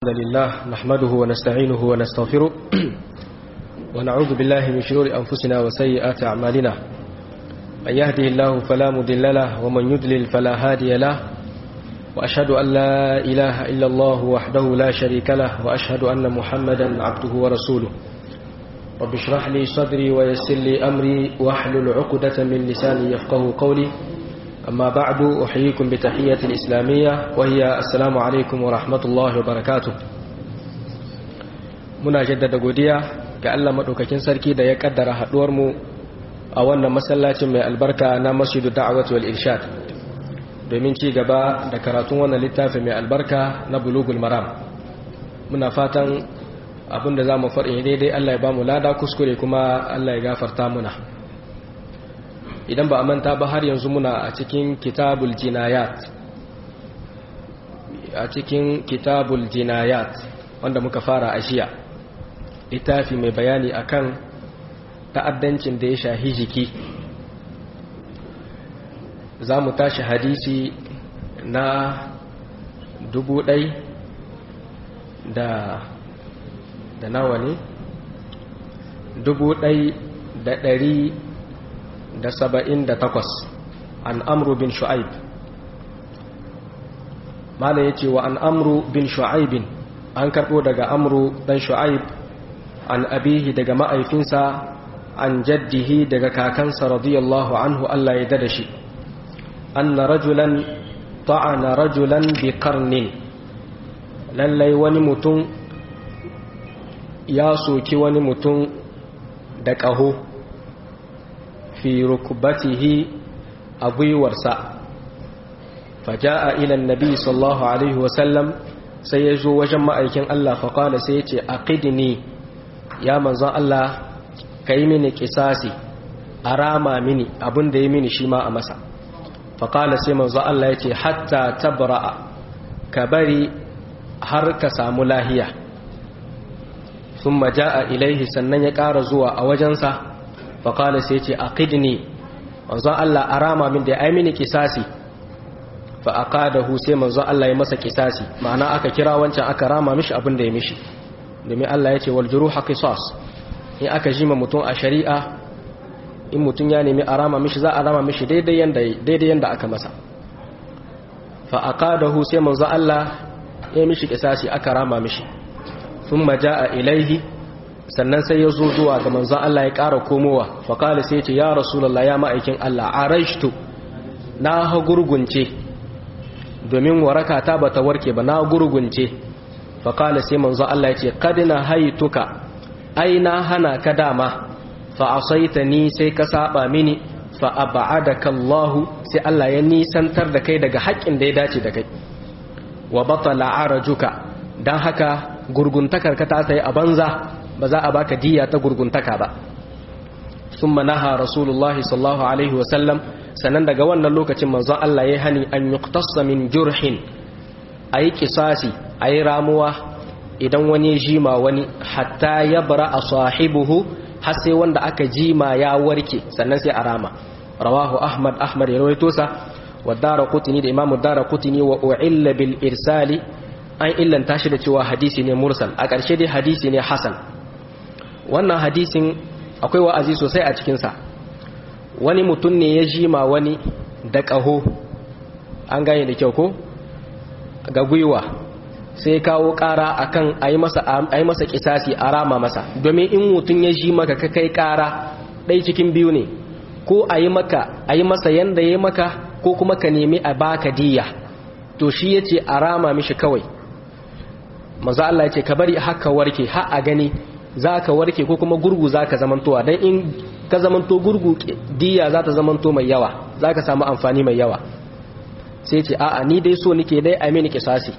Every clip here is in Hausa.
الحمد لله نحمده ونستعينه ونستغفره ونعوذ بالله من شرور أنفسنا وسيئات أعمالنا من يهده الله فلا مضل له ومن يضلل فلا هادي له وأشهد أن لا إله إلا الله وحده لا شريك له وأشهد أن محمدا عبده ورسوله رب اشرح لي صدري ويسر لي أمري واحلل عقدة من لساني يفقه قولي أما بعد أحييكم بتحية الإسلامية وهي السلام عليكم ورحمة الله وبركاته muna jaddada godiya ga Allah madaukakin sarki da ya kaddara haduwar mu a wannan masallacin mai albarka na Masjidu Da'wati wal Irshad domin ci gaba da karatun wannan littafi mai albarka na Bulugul Maram muna fatan abinda zamu faɗi daidai Allah ya bamu lada kuskure kuma Allah ya gafarta muna idan ba a manta ba har yanzu muna a cikin kitabul jinayat a cikin kitabul jinayat wanda muka fara a jiya littafi mai bayani akan ta'addancin da ya shahi jiki za mu tashi hadisi na dubu ɗai da da nawa ne dubu ɗai da ɗari da saba'in da takwas an amru bin shu'aib mala ya ce wa an amru bin shu'aibin an karɓo daga amru ɗan shu'aib an abihi daga ma'aifinsa an jaddihi daga kakansa radiyallahu anhu Allah ya dada shi anna rajulan ta'ana rajulan bi karnin lallai wani mutum ya soki wani mutum da ƙaho fi rukbatihi a gwiwarsa faja'a ilan nabi sallallahu alaihi wasallam sai ya zo wajen ma'aikin Allah faƙala sai ya ce aqidni ya manzon Allah ka yi mini kisasi a rama mini abin da ya mini shi ma a masa faƙala sai manzon Allah ya ce hatta tabra'a ka bari har ka samu lahiya sun maja'a ilaihi sannan ya ƙara zuwa a wajensa faƙala sai ce a ƙidni manzon Allah a rama min da ya mini kisasi fa a ƙadahu sai manzon Allah ya masa kisasi ma'ana aka kira wancan aka rama mishi abin da ya mishi domin Allah ya ce wal juruha qisas in aka jima mutum a shari'a in mutum ya nemi a rama mishi za a rama mishi daidai yanda daidai yanda aka masa fa aqadahu sai manzon Allah ya mishi kisasi aka rama mishi thumma jaa ilaihi sannan sai ya zo zuwa ga manzon Allah ya ƙara komowa faƙali sai ce ya rasulallah ya ma'aikin Allah a raishtu na ha gurgunce domin waraka ta ba ta warke ba na gurgunce faƙali sai manzon Allah ya ce kadina haituka ai na hana ka dama fa asaita ni sai ka saba mini fa ab'adaka Allah sai Allah ya nisantar da kai daga haƙƙin da ya dace da kai wa batala arajuka dan haka gurguntakar ka ta sai a banza ba za a baka diya ta gurguntaka ba sun manaha rasulullah sallallahu alaihi wasallam sannan daga wannan lokacin manzon Allah ya hani an yuqtassa min jurhin ayi kisasi ayi ramuwa idan wani ya jima wani hatta ya bara a sahibuhu har sai wanda aka jima ya warke sannan sai a rama rawahu ahmad ahmad ya rawaito sa wa dara kutini da imamu dara kutini wa u'illa bil irsali an illanta shi da cewa hadisi ne mursal a ƙarshe dai hadisi ne hasan wannan hadisin akwai wa'azi sosai a cikinsa wani mutum ne ya jima wani da ƙaho an gane da kyau ko ga gwiwa sai kawo ƙara akan a yi masa ƙisasi a rama masa domin in mutum ya ji maka ka kai ƙara ɗai cikin biyu ne ko a yi maka a yi masa yanda ya maka ko kuma ka nemi a baka diya to shi ya ce a rama mishi kawai maza Allah ya ce ka bari haka warke har a gani za ka warke ko kuma gurgu za ka zamantowa don in ka zamanto gurgu diya za ta zamanto mai yawa za ka samu amfani mai yawa sai ce a'a ni dai so nike dai a mini kisasi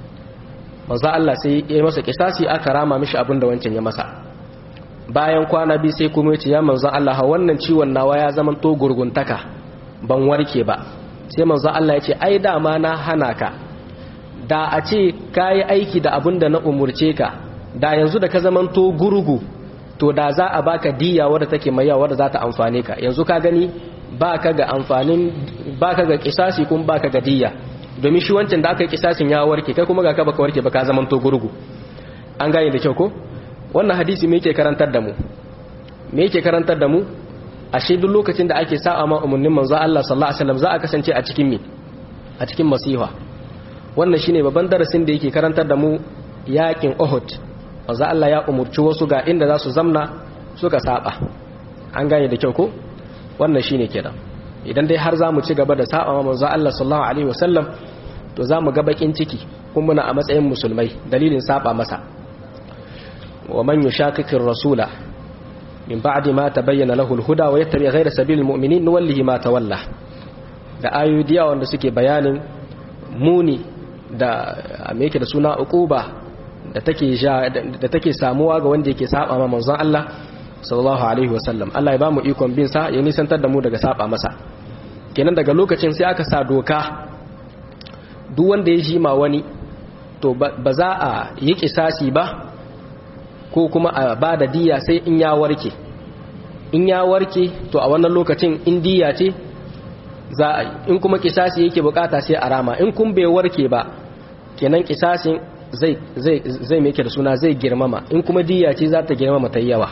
manzo Allah sai ya masa kisasi aka rama mishi abin da wancan ya masa bayan kwana biyu sai kuma yace ya manzo Allah ha wannan ciwon nawa ya zamanto gurguntaka ban warke ba sai manzo Allah ya ce ai dama na hana ka da a ce kayi aiki da abin da na umurce ka da yanzu da ka zamanto gurgu to da za a baka diya wadda take mai yawa wadda za ta amfane ka yanzu ka gani baka ga amfanin baka ga kisasi kun baka ga diya domin shi wancan da aka yi kisasin ya warke kai kuma ga ka baka warke ba ka zaman to gurgu an gane da kyau ko wannan hadisi me yake karantar da mu me yake karantar da mu ashe duk lokacin da ake sa'a ma umarnin manzo Allah sallallahu alaihi wasallam za a kasance a cikin me a cikin masiha wannan shine babban darasin da yake karantar da mu yakin Uhud manzo Allah ya umurci wasu ga inda za su zamna suka saba an gane da kyau ko wannan shine kenan idan dai har zamu ci gaba da saba ma manzo Allah sallallahu alaihi wasallam to zamu ga bakin ciki kuma muna a matsayin musulmai dalilin saba masa wa man yushaqiqir rasula min ba'di ma tabayyana lahu al-huda wa yattabi ghayra sabilil mu'minin nuwallihi ma tawalla da ayoyi wanda suke bayanin muni da me yake da suna uquba da take da take samuwa ga wanda yake saba ma manzon Allah sallallahu alaihi wasallam Allah ya bamu ikon bin sa ya nisantar da mu daga saba masa kenan daga lokacin sai aka sa doka duk wanda ya jima wani to ba za a yi kisasi ba ko kuma a ba da diya sai in ya warke in ya warke to a wannan lokacin in diya ce za a yi in kuma kisasi yake bukata sai a rama in kun bai warke ba kenan kisasin zai zai zai mai da suna zai girmama in kuma diya ce za ta girmama ta yawa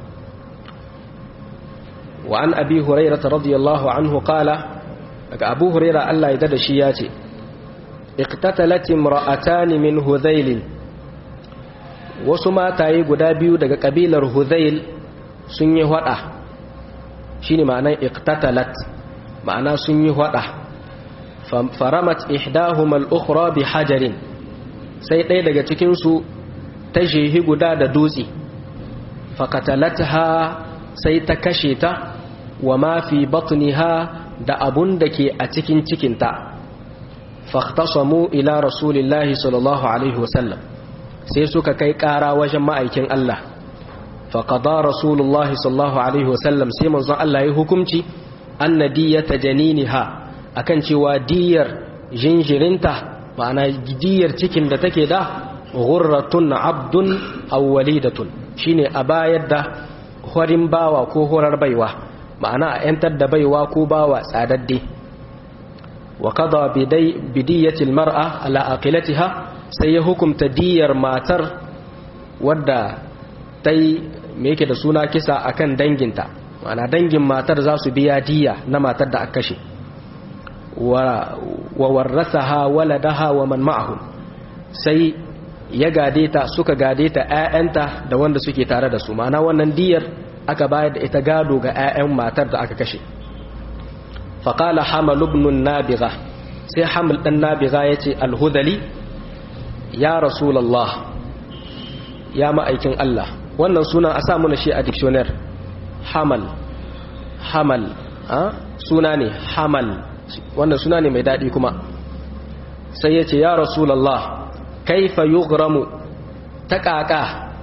wa an abi hurairah radiyallahu anhu qala daga abu hurairah Allah ya dada shi ya ce iqtatalat imra'atan min hudhail wasu mataye guda biyu daga kabilar hudhail sun yi hada shine ma'anar iqtatalat ma'ana sun yi hada faramat ihdahuma al-ukhra bi hajarin sai ɗaya daga cikin su ta jehi guda da dutse faqatalatha sai ta kashe ta wa ma fi batniha da abun da ke a cikin cikinta fahtasamu ila rasulillahi sallallahu alaihi wasallam sai suka kai ƙara wajen ma'aikin Allah faƙada rasulullahi sallallahu alaihi wasallam sai manzon Allah ya hukumci anna diyata janiniha akan cewa diyar jinjirinta ma'ana diyar cikin da take da ghurratun abdun aw walidatun shine a bayar da horin bawa ko horar baiwa ma'ana a yantar da baiwa ko bawa tsadadde wa qada bidiyatil mar'a ala aqilatiha sai ya hukumta diyar matar wadda tai me yake da suna kisa akan danginta ma'ana dangin matar za su biya diya na matar da aka kashe wa warrasaha waladaha wa man ma'ahu sai ya gade ta suka gade ta ƴaƴanta da wanda suke tare da su ma'ana wannan diyar aka bayar da ita gado ga ƴaƴan matar da aka kashe faqala hamal ibn nabiga sai hamal dan nabiga yace al-hudali ya rasulullah ya ma'aikin Allah wannan sunan a sa mana shi a dictionary hamal hamal suna ne hamal wannan suna ne mai daɗi kuma sai ya ce ya rasulallah kaifa yughramu ta ƙaƙa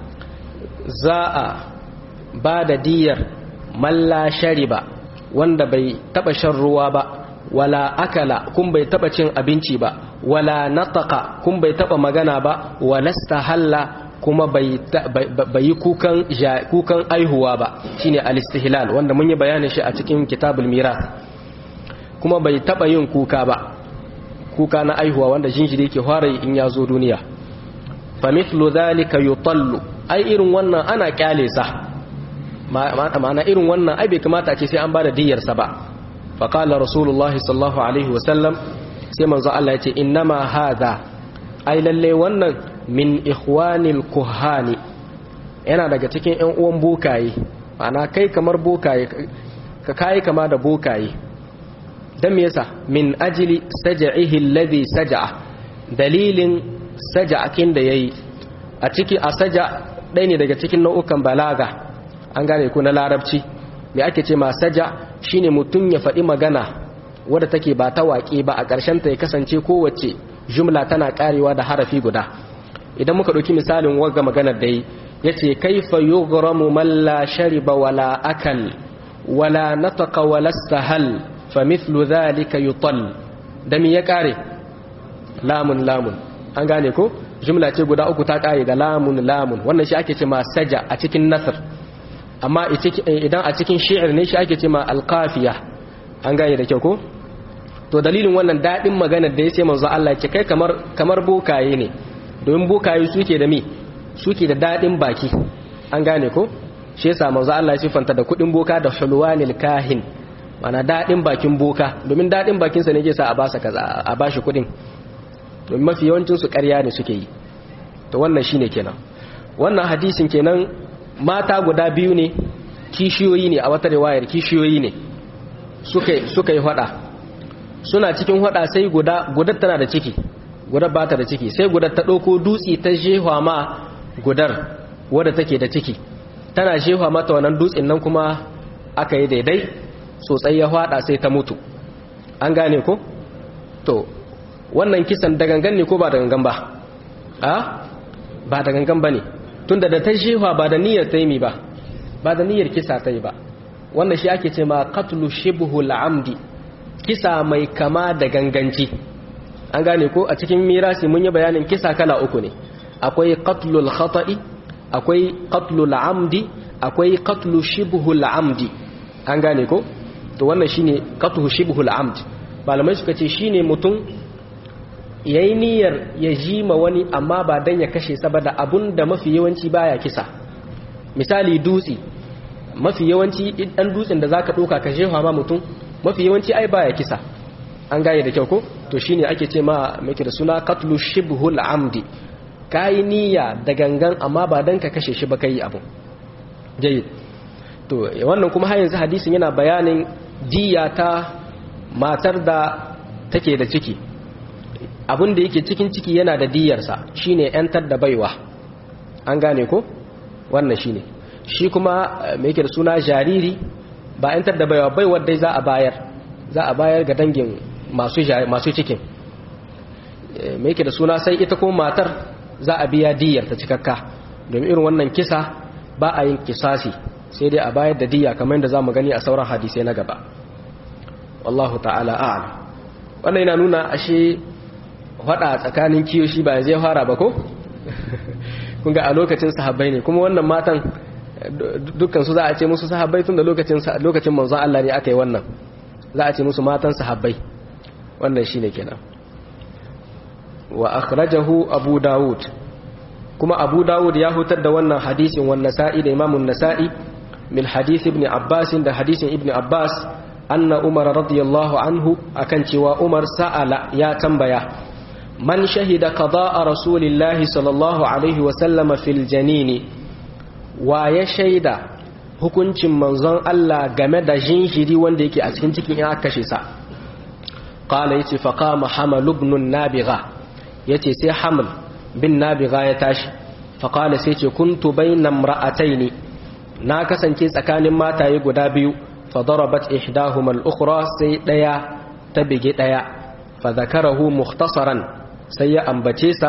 za a ba da diyar malla shariba wanda bai taɓa shan ruwa ba wala akala kun bai taɓa cin abinci ba wala nataka kun bai taɓa magana ba walasta halla kuma bai yi kukan aihuwa ba shine al-istihlal wanda mun yi bayanin shi a cikin kitabul mirath kuma bai taba yin kuka ba kuka na aihuwa wanda jinjiri ke fara in ya zo duniya fa mithlu dhalika yutallu ai irin wannan ana kyale sa ma'ana irin wannan ai bai kamata a ce sai an bada diyyar sa ba fa qala rasulullahi sallallahu alaihi wa sallam sai manzo Allah ya ce innama hadha ai lalle wannan min ikhwanil kuhani yana daga cikin ƴan uwan bokaye ma'ana kai kamar bokaye ka kai kama da bokaye dan me yasa min ajli saj'ihi alladhi saj'a dalilin saja'akin da yayi a ciki a saja ɗaya ne daga cikin nau'ukan balaga an gane ku na larabci me ake ce ma saja shine mutum ya faɗi magana wadda take ba ta waƙe ba a ƙarshen ta ya kasance kowace jumla tana ƙarewa da harafi guda idan muka ɗauki misalin wagga maganar da yi ya ce kaifa yughramu man la shariba wala akal wala nataqa wala sahal fa mithlu dhalika yutal da me ya ƙare lamun lamun an gane ko jumla ce guda uku ta ƙare da lamun lamun wannan shi ake ce ma saja a cikin nasr amma idan a cikin shi'ir ne shi ake ce ma alqafiya an gane da kyau ko to dalilin wannan daɗin maganar da ya ce manzo Allah ya ce kai kamar kamar bokaye ne domin bokaye suke da mi suke da daɗin baki an gane ko shi yasa manzo Allah ya sifanta da kuɗin boka da hulwanil kahin mana daɗin bakin boka domin daɗin bakinsa ne ke sa a basa kaza a bashi kuɗin domin mafi yawancin su ƙarya ne suke yi to wannan shine kenan wannan hadisin kenan mata guda biyu ne kishiyoyi ne a wata riwayar kishiyoyi ne suka suka yi hada suna cikin hada sai guda gudar tana da ciki gudar ba ta da ciki sai gudar ta ɗauko dutse ta jehwa ma gudar wadda take da ciki tana jehwa mata wannan dutsen nan kuma aka yi daidai sosai ya hada sai ta mutu an gane ko to wannan kisan da gangan ne ko ba da gangan ba a ba da gangan ba ne tunda da ta jehwa ba da niyyar ta yi ba ba da niyyar kisa ta yi ba wannan shi ake ce ma qatlu shibhul amdi kisa mai kama da ganganci an gane ko a cikin mirasi mun yi bayanin kisa kala uku ne akwai qatlul khata'i akwai qatlul amdi akwai qatlu shibhul amdi an gane ko to wannan shine qatlu shibhul amdi malamai suka ce shine mutum yayi niyyar ya jima wani amma ba dan ya kashe saboda abun da mafi yawanci baya kisa misali dutse mafi yawanci dan dutsen da zaka doka ka jefa ma mutum mafi yawanci ai baya kisa an gaye da kyau ko to shine ake ce ma meke da suna qatlu shibhul amdi kai niyya da gangan amma ba dan ka kashe shi ba kai abu jayyid to wannan kuma har yanzu hadisin yana bayanin diya ta matar da take da ciki abin da yake cikin ciki yana da diyarsa shine yantar da baiwa an gane ko wannan shine shi kuma mai yake da suna jariri ba yantar da baiwa baiwar dai za a bayar za a bayar ga dangin masu masu cikin mai yake da suna sai ita ko matar za a biya diyar ta cikakka domin irin wannan kisa ba a yin kisasi sai dai a bayar da diya kamar yadda za mu gani a sauran hadisai na gaba wallahu ta'ala a'lam wannan yana nuna ashe faɗa tsakanin kiyoshi ba zai fara ba ko kun ga a lokacin sahabbai ne kuma wannan matan dukkan su za a ce musu sahabbai tun da lokacin lokacin manzon Allah ne aka yi wannan za a ce musu matan sahabbai wannan shine kenan wa akhrajahu abu daud kuma abu daud ya hutar da wannan hadisin wannan nasa'i da imamun nasa'i min hadith ibn abbas da hadisin ibn abbas anna umar radiyallahu anhu akan cewa umar sa'ala ya tambaya man shahida qada'a rasulillahi sallallahu alaihi wa sallama fil janini wa ya shaida hukuncin manzon Allah game da jinjiri wanda yake a cikin cikin in aka kashe sa qala yace fa qama hamal ibn nabigha yace sai hamal bin nabigha ya tashi fa qala sai ce kuntu bayna imra'ataini na kasance tsakanin mataye guda biyu fa darabat ihdahuma al-ukhra sai daya ta bige daya fa zakarahu mukhtasaran sai ya ambace sa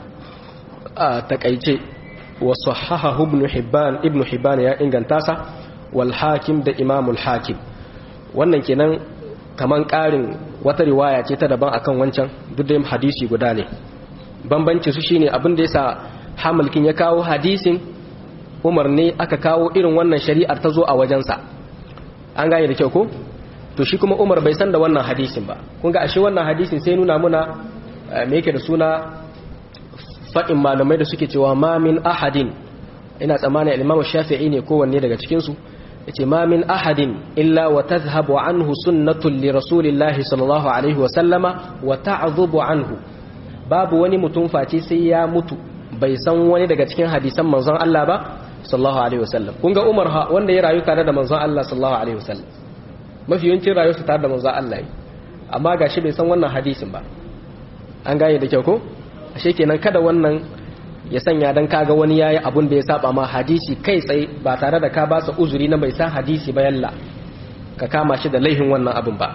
a takaice wa sahahahu ibn hibban ibn hibban ya inganta sa wal hakim da imamul hakim wannan kenan kaman karin wata riwaya ce ta daban akan wancan duk da hadisi guda ne bambanci su shine abin da yasa hamalkin ya kawo hadisin umar ne aka kawo irin wannan shari'ar ta zo a wajensa an gane da kyau ko to shi kuma umar bai san da wannan hadisin ba kun ga ashe wannan hadisin sai nuna muna me yake da suna faɗin malamai da suke cewa ma min ahadin ina tsammanin al-imam shafi'i ne kowanne daga cikin su yace ma min ahadin illa wa tadhhabu anhu sunnatun li rasulillahi sallallahu alaihi wa sallama wa ta'dhubu anhu babu wani mutum face sai ya mutu bai san wani daga cikin hadisan manzon Allah ba sallallahu alaihi wa sallam kun ga Umar wanda ya rayu tare da manzon Allah sallallahu alaihi wa sallam mafi yawancin rayuwarsa tare da manzon Allah amma gashi bai san wannan hadisin ba an gane da kyau ko ashe kenan kada wannan ya sanya dan kaga wani yayi abun da ya saba ma hadisi kai tsaye ba tare da ka ba sa uzuri na bai san hadisi ba yalla ka kama shi da laihin wannan abun ba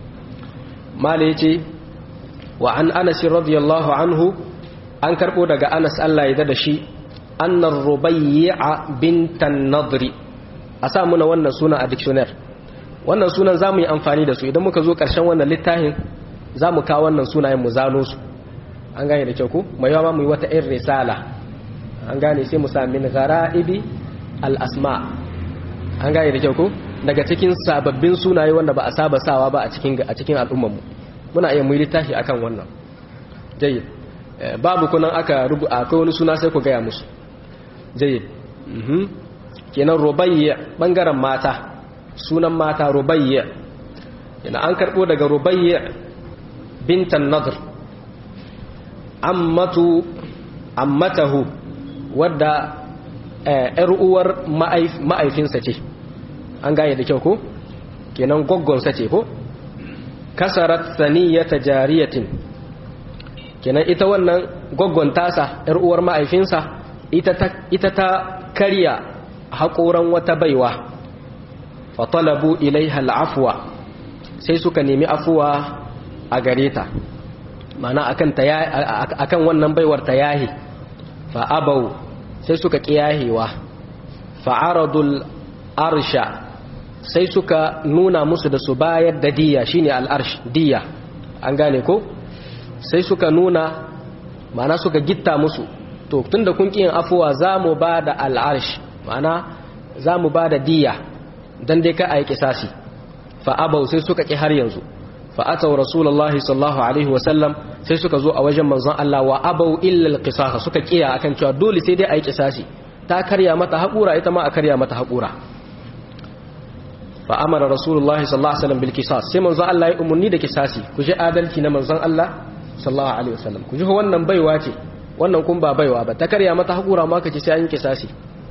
mala yace wa an Anas radiyallahu anhu an karbo daga Anas Allah ya da shi annar rubayya bintan nadri a sa muna wannan suna a dictionary wannan sunan zamu yi amfani da su idan muka zo karshen wannan littafin zamu kawo wannan sunayen mu zano su an gane da kyau ko mai yawa mu yi wata irin risala an gane sai mu sami ghara'ibi al-asma an gane da kyau ko daga cikin sababbin sunaye wanda ba a saba sawa ba a cikin a cikin al'ummar mu muna iya muyi littafi akan wannan jayyid babu kunan aka rubu akwai wani suna sai ku gaya musu jayyid kenan rubayya bangaren mata sunan mata rubayya yana an karbo daga rubayya bintan nadr ammatu ammatahu wadda ‘yar uwar ma'aifinsa ce an gane da kyau ko kenan gwaggonsa ce ko kasarat saniyata jariyatin kenan ita wannan gwaggon tasa ‘yar uwar ma'aifinsa ita ta karya haƙoran wata baiwa fatalabu ilaiha al'afuwa sai suka nemi afuwa a gare ta mana akan wannan baiwar ta yahi fa'abau sai suka ƙiyahewa fa'aradul arsha sai suka nuna musu da su bayar da diya shine al'arsh diya an gane ko sai suka nuna mana suka gitta musu to tunda kun ƙiyin afuwa za mu ba da al'arsh mana za mu ba da diya don dai ka a yi ƙisasi fa'abau sai suka ƙi har yanzu fa'atau rasulullahi sallallahu alaihi wasallam sai suka zo a wajen manzon Allah wa abau illal qisasa suka kiya akan cewa dole sai dai ayi kisasi ta karya mata haƙura ita ma a karya mata haƙura fa amara rasulullahi sallallahu alaihi wasallam bil qisas sai manzon Allah ya umurni da kisasi ku ji adalci na manzon Allah sallallahu alaihi wasallam ku ji wannan baiwa ce wannan kun ba baiwa ba ta karya mata haƙura ma kace sai an yi kisasi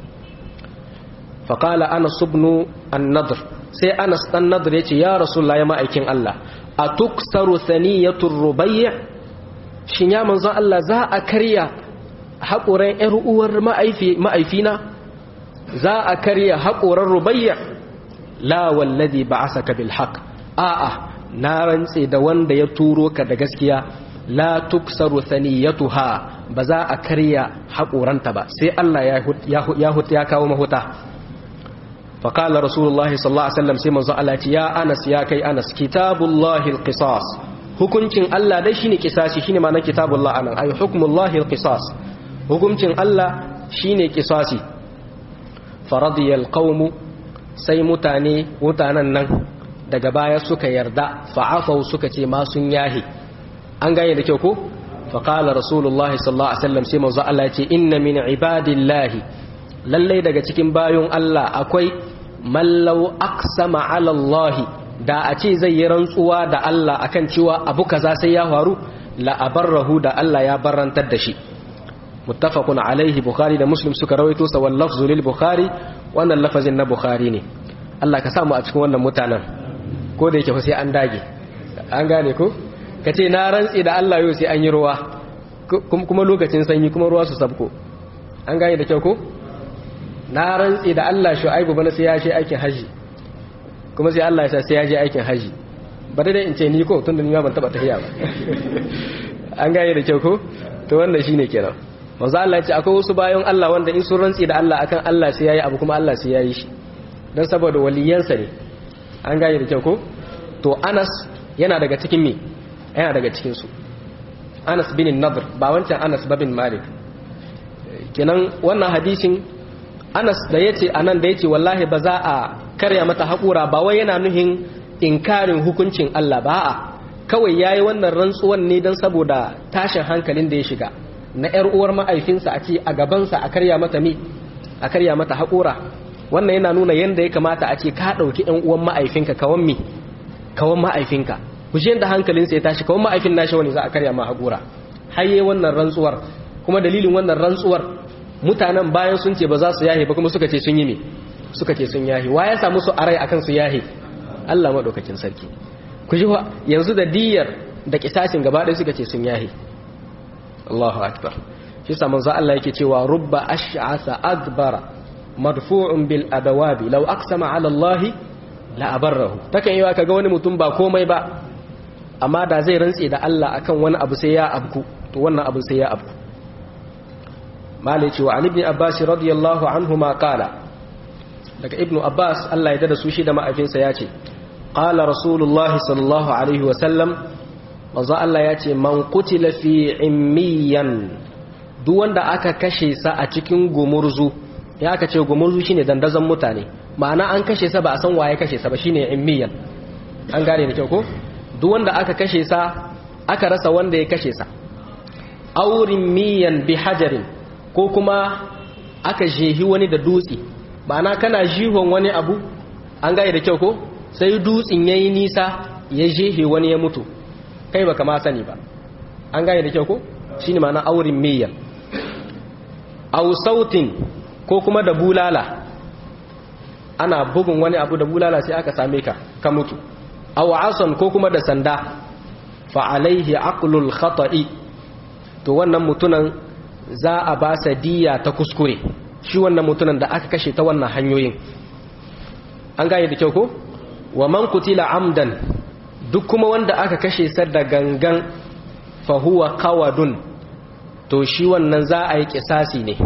fa qala anas ibn an-nadr sai anas dan nadr yace ya rasulullahi ya ma'aikin Allah atuksaru thaniyatur rubayya shin ya manzon Allah za a karya haƙoran ‘yar uwar ma'aifina za a karya haƙoran rubayya la wallazi ba a saka bilhaq a'a na rantse da wanda ya turo ka da gaskiya la tuksaru saniyatuha ba za a karya haƙoranta ba sai Allah ya kawo mahuta faƙalar rasulullah sallallahu alaihi wasallam sai manzo Allah ce ya anas ya kai anas kitabullahi alqisas hukuncin Allah dai shine kisasi shine ma'anar kitabullah anan ay hukmullahi alqisas hukuncin Allah shine kisasi faradiyal qaumu sai mutane mutanen nan daga baya suka yarda fa'afau suka ce ma sun yahi an gane da kyau ko faqala rasulullah sallallahu alaihi wasallam sai manzo Allah ya ce inna min ibadillahi lallai daga cikin bayon Allah akwai mallau aqsama ala Allah da a ce zai yi rantsuwa da Allah akan cewa abu kaza sai ya faru la abarrahu da Allah ya barantar da shi muttafaqun alaihi bukhari da muslim suka rawaito sa wal lafzu lil bukhari wannan lafazin na bukhari ne Allah ka samu a cikin wannan mutanen ko da yake fa sai an dage an gane ko kace na rantsi da Allah yau sai an yi ruwa kuma lokacin sanyi kuma ruwa su sabko an gane da kyau ko na rantsi da Allah shu'aibu bana sai ya je aikin haji kuma sai Allah ya sa sai ya je aikin haji ba dai in ce ni ko tunda ni ma ban taba tafiya ba an gane da kyau ko to wannan shine kenan manzo Allah ya ce akwai wasu bayan Allah wanda in sun rantsi da Allah akan Allah sai yayi abu kuma Allah sai yayi shi dan saboda waliyansa ne an gane da kyau ko to Anas yana daga cikin me yana daga cikin su Anas bin Nadr ba wancan Anas ba bin Malik kenan wannan hadisin Anas da yace anan da yace wallahi ba za a karya mata haƙura ba wai yana nuhin inkarin hukuncin Allah ba a kawai yayi wannan rantsuwan ne dan saboda tashin hankalin da ya shiga na ‘yar uwar ma'aifinsa a ce a gabansa a karya mata mi a karya mata haƙura wannan yana nuna yadda ya kamata a ce ka ɗauki ‘yan uwan ma'aifinka kawan mi kawan ma'aifinka ku shi yadda hankalinsa ya tashi kawan ma'aifin nashi wani za a karya ma haƙura haye wannan rantsuwar kuma dalilin wannan rantsuwar mutanen bayan sun ce ba za su yahe ba kuma suka ce sun yi me suka ce sun yahe wa ya samu su arai akan su yahe Allah maɗaukakin sarki ku ji yanzu da diyar da kisasin gaba ɗaya suka ce sun yahe Allahu akbar shi sa manzo Allah yake cewa rubba ash'asa adbara madfu'un bil adawabi law aqsama ala Allah la abarrahu takan yi kaga wani mutum ba komai ba amma da zai rantse da Allah akan wani abu sai ya abku to wannan abu sai ya abku malai cewa an ibn abbas radiyallahu anhuma qala daga ibnu abbas Allah ya dada su shi da ma'afinsa ya ce qala rasulullahi sallallahu alaihi wa sallam manzo Allah ya ce man kutila fi immiyan duk wanda aka kashe sa a cikin gumurzu ya aka ce gumurzu shine dandazon mutane ma'ana an kashe sa ba a san waye kashe sa ba shine immiyan an gane da kyau ko duk wanda aka kashe sa aka rasa wanda ya kashe sa aurin miyan bi hajarin ko kuma aka jehi wani da dutse na kana jihon wani abu an gaya da kyau ko sai dutsen yayi nisa ya jehe wani ya mutu kai baka ma sani ba an gaya da kyau ko shine ma'ana aurin miyan au sautin ko kuma da bulala ana bugun wani abu da bulala sai aka same ka ka mutu aw asan ko kuma da sanda fa alaihi aqlul khata'i to wannan mutunan za a ba sa diya ta kuskure shi wannan mutunan da aka kashe ta wannan hanyoyin an gane da kyau ko wa man kutila amdan duk kuma wanda aka kashe sa da gangan fa huwa qawadun to shi wannan za a yi kisasi ne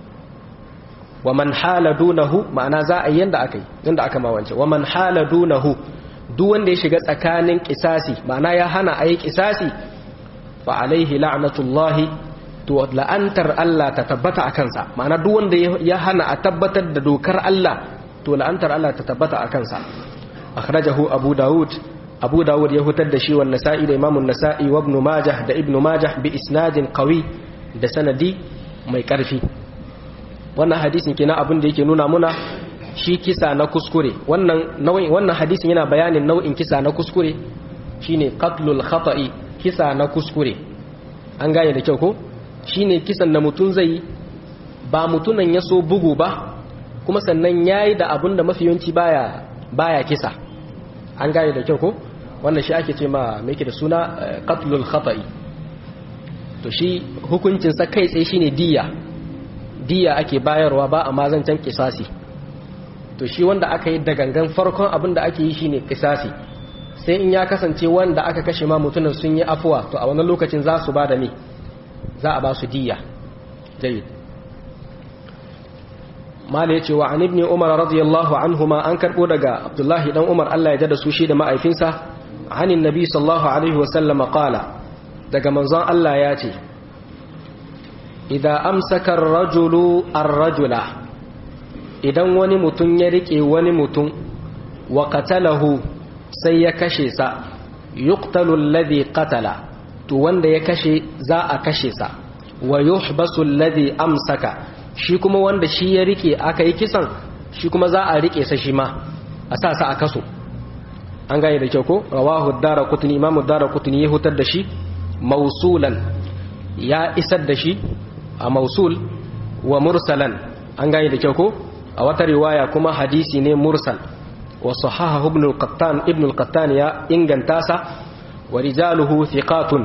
wa man hala dunahu ma'ana za a yi yanda aka yi yanda aka mawance wa man hala dunahu duk wanda ya shiga tsakanin kisasi ma'ana ya hana a yi kisasi fa alaihi la'natullahi to la'antar Allah ta tabbata a kansa ma'ana duk wanda ya hana a tabbatar da dokar Allah to la'antar Allah ta tabbata a kansa akhrajahu abu daud abu dawud ya hutar da shi wa nasa'i da imamun nasa'i wa ibn majah da ibn majah bi isnadin qawi da sanadi mai karfi wannan hadisin kina abin da yake nuna muna shi kisa na kuskure wannan nau'in wannan hadisin yana bayanin nau'in kisa na kuskure shine qatlul khata'i kisa na kuskure an gane da kyau ko shine kisan da mutun zai ba mutunan ya so bugu ba kuma sannan yayi da abin da mafiyanci baya baya kisa an gane da kyau ko wannan shi ake ce ma mai da suna qatlul khata'i to shi hukuncinsa kai tsaye shine diya diya ake bayarwa ba a mazancan kisasi to shi wanda aka yi da gangan farkon abin da ake yi shine kisasi sai in ya kasance wanda aka kashe ma mutumin sun yi afuwa to a wannan lokacin za su ba da me za a ba su diya jayyid mala yace wa an ibn umar radiyallahu anhuma an karbo daga abdullahi dan umar Allah ya jada su shi da ma'aifinsa anin nabi sallallahu alaihi wa sallam qala daga manzon Allah ya ce idza amsaka ar-rajulu ar-rajula idan wani mutum ya rike wani mutum wa qatalahu sai ya kashe sa yuqtalu alladhi qatala to wanda ya kashe za a kashe sa wa yuhbasu alladhi amsaka shi kuma wanda shi ya rike aka yi kisan shi kuma za a rike sa shi ma a sa sa a kaso an gane da kyau ko rawahu ad-daraqutni imamu ad-daraqutni ya hutar da shi mausulan ya isar da shi a mausul wa mursalan an gane da kyau ko a wata riwaya kuma hadisi ne mursal wa sahaha ibn al-qattan ibn al-qattan ya inganta sa wa rijaluhu thiqatun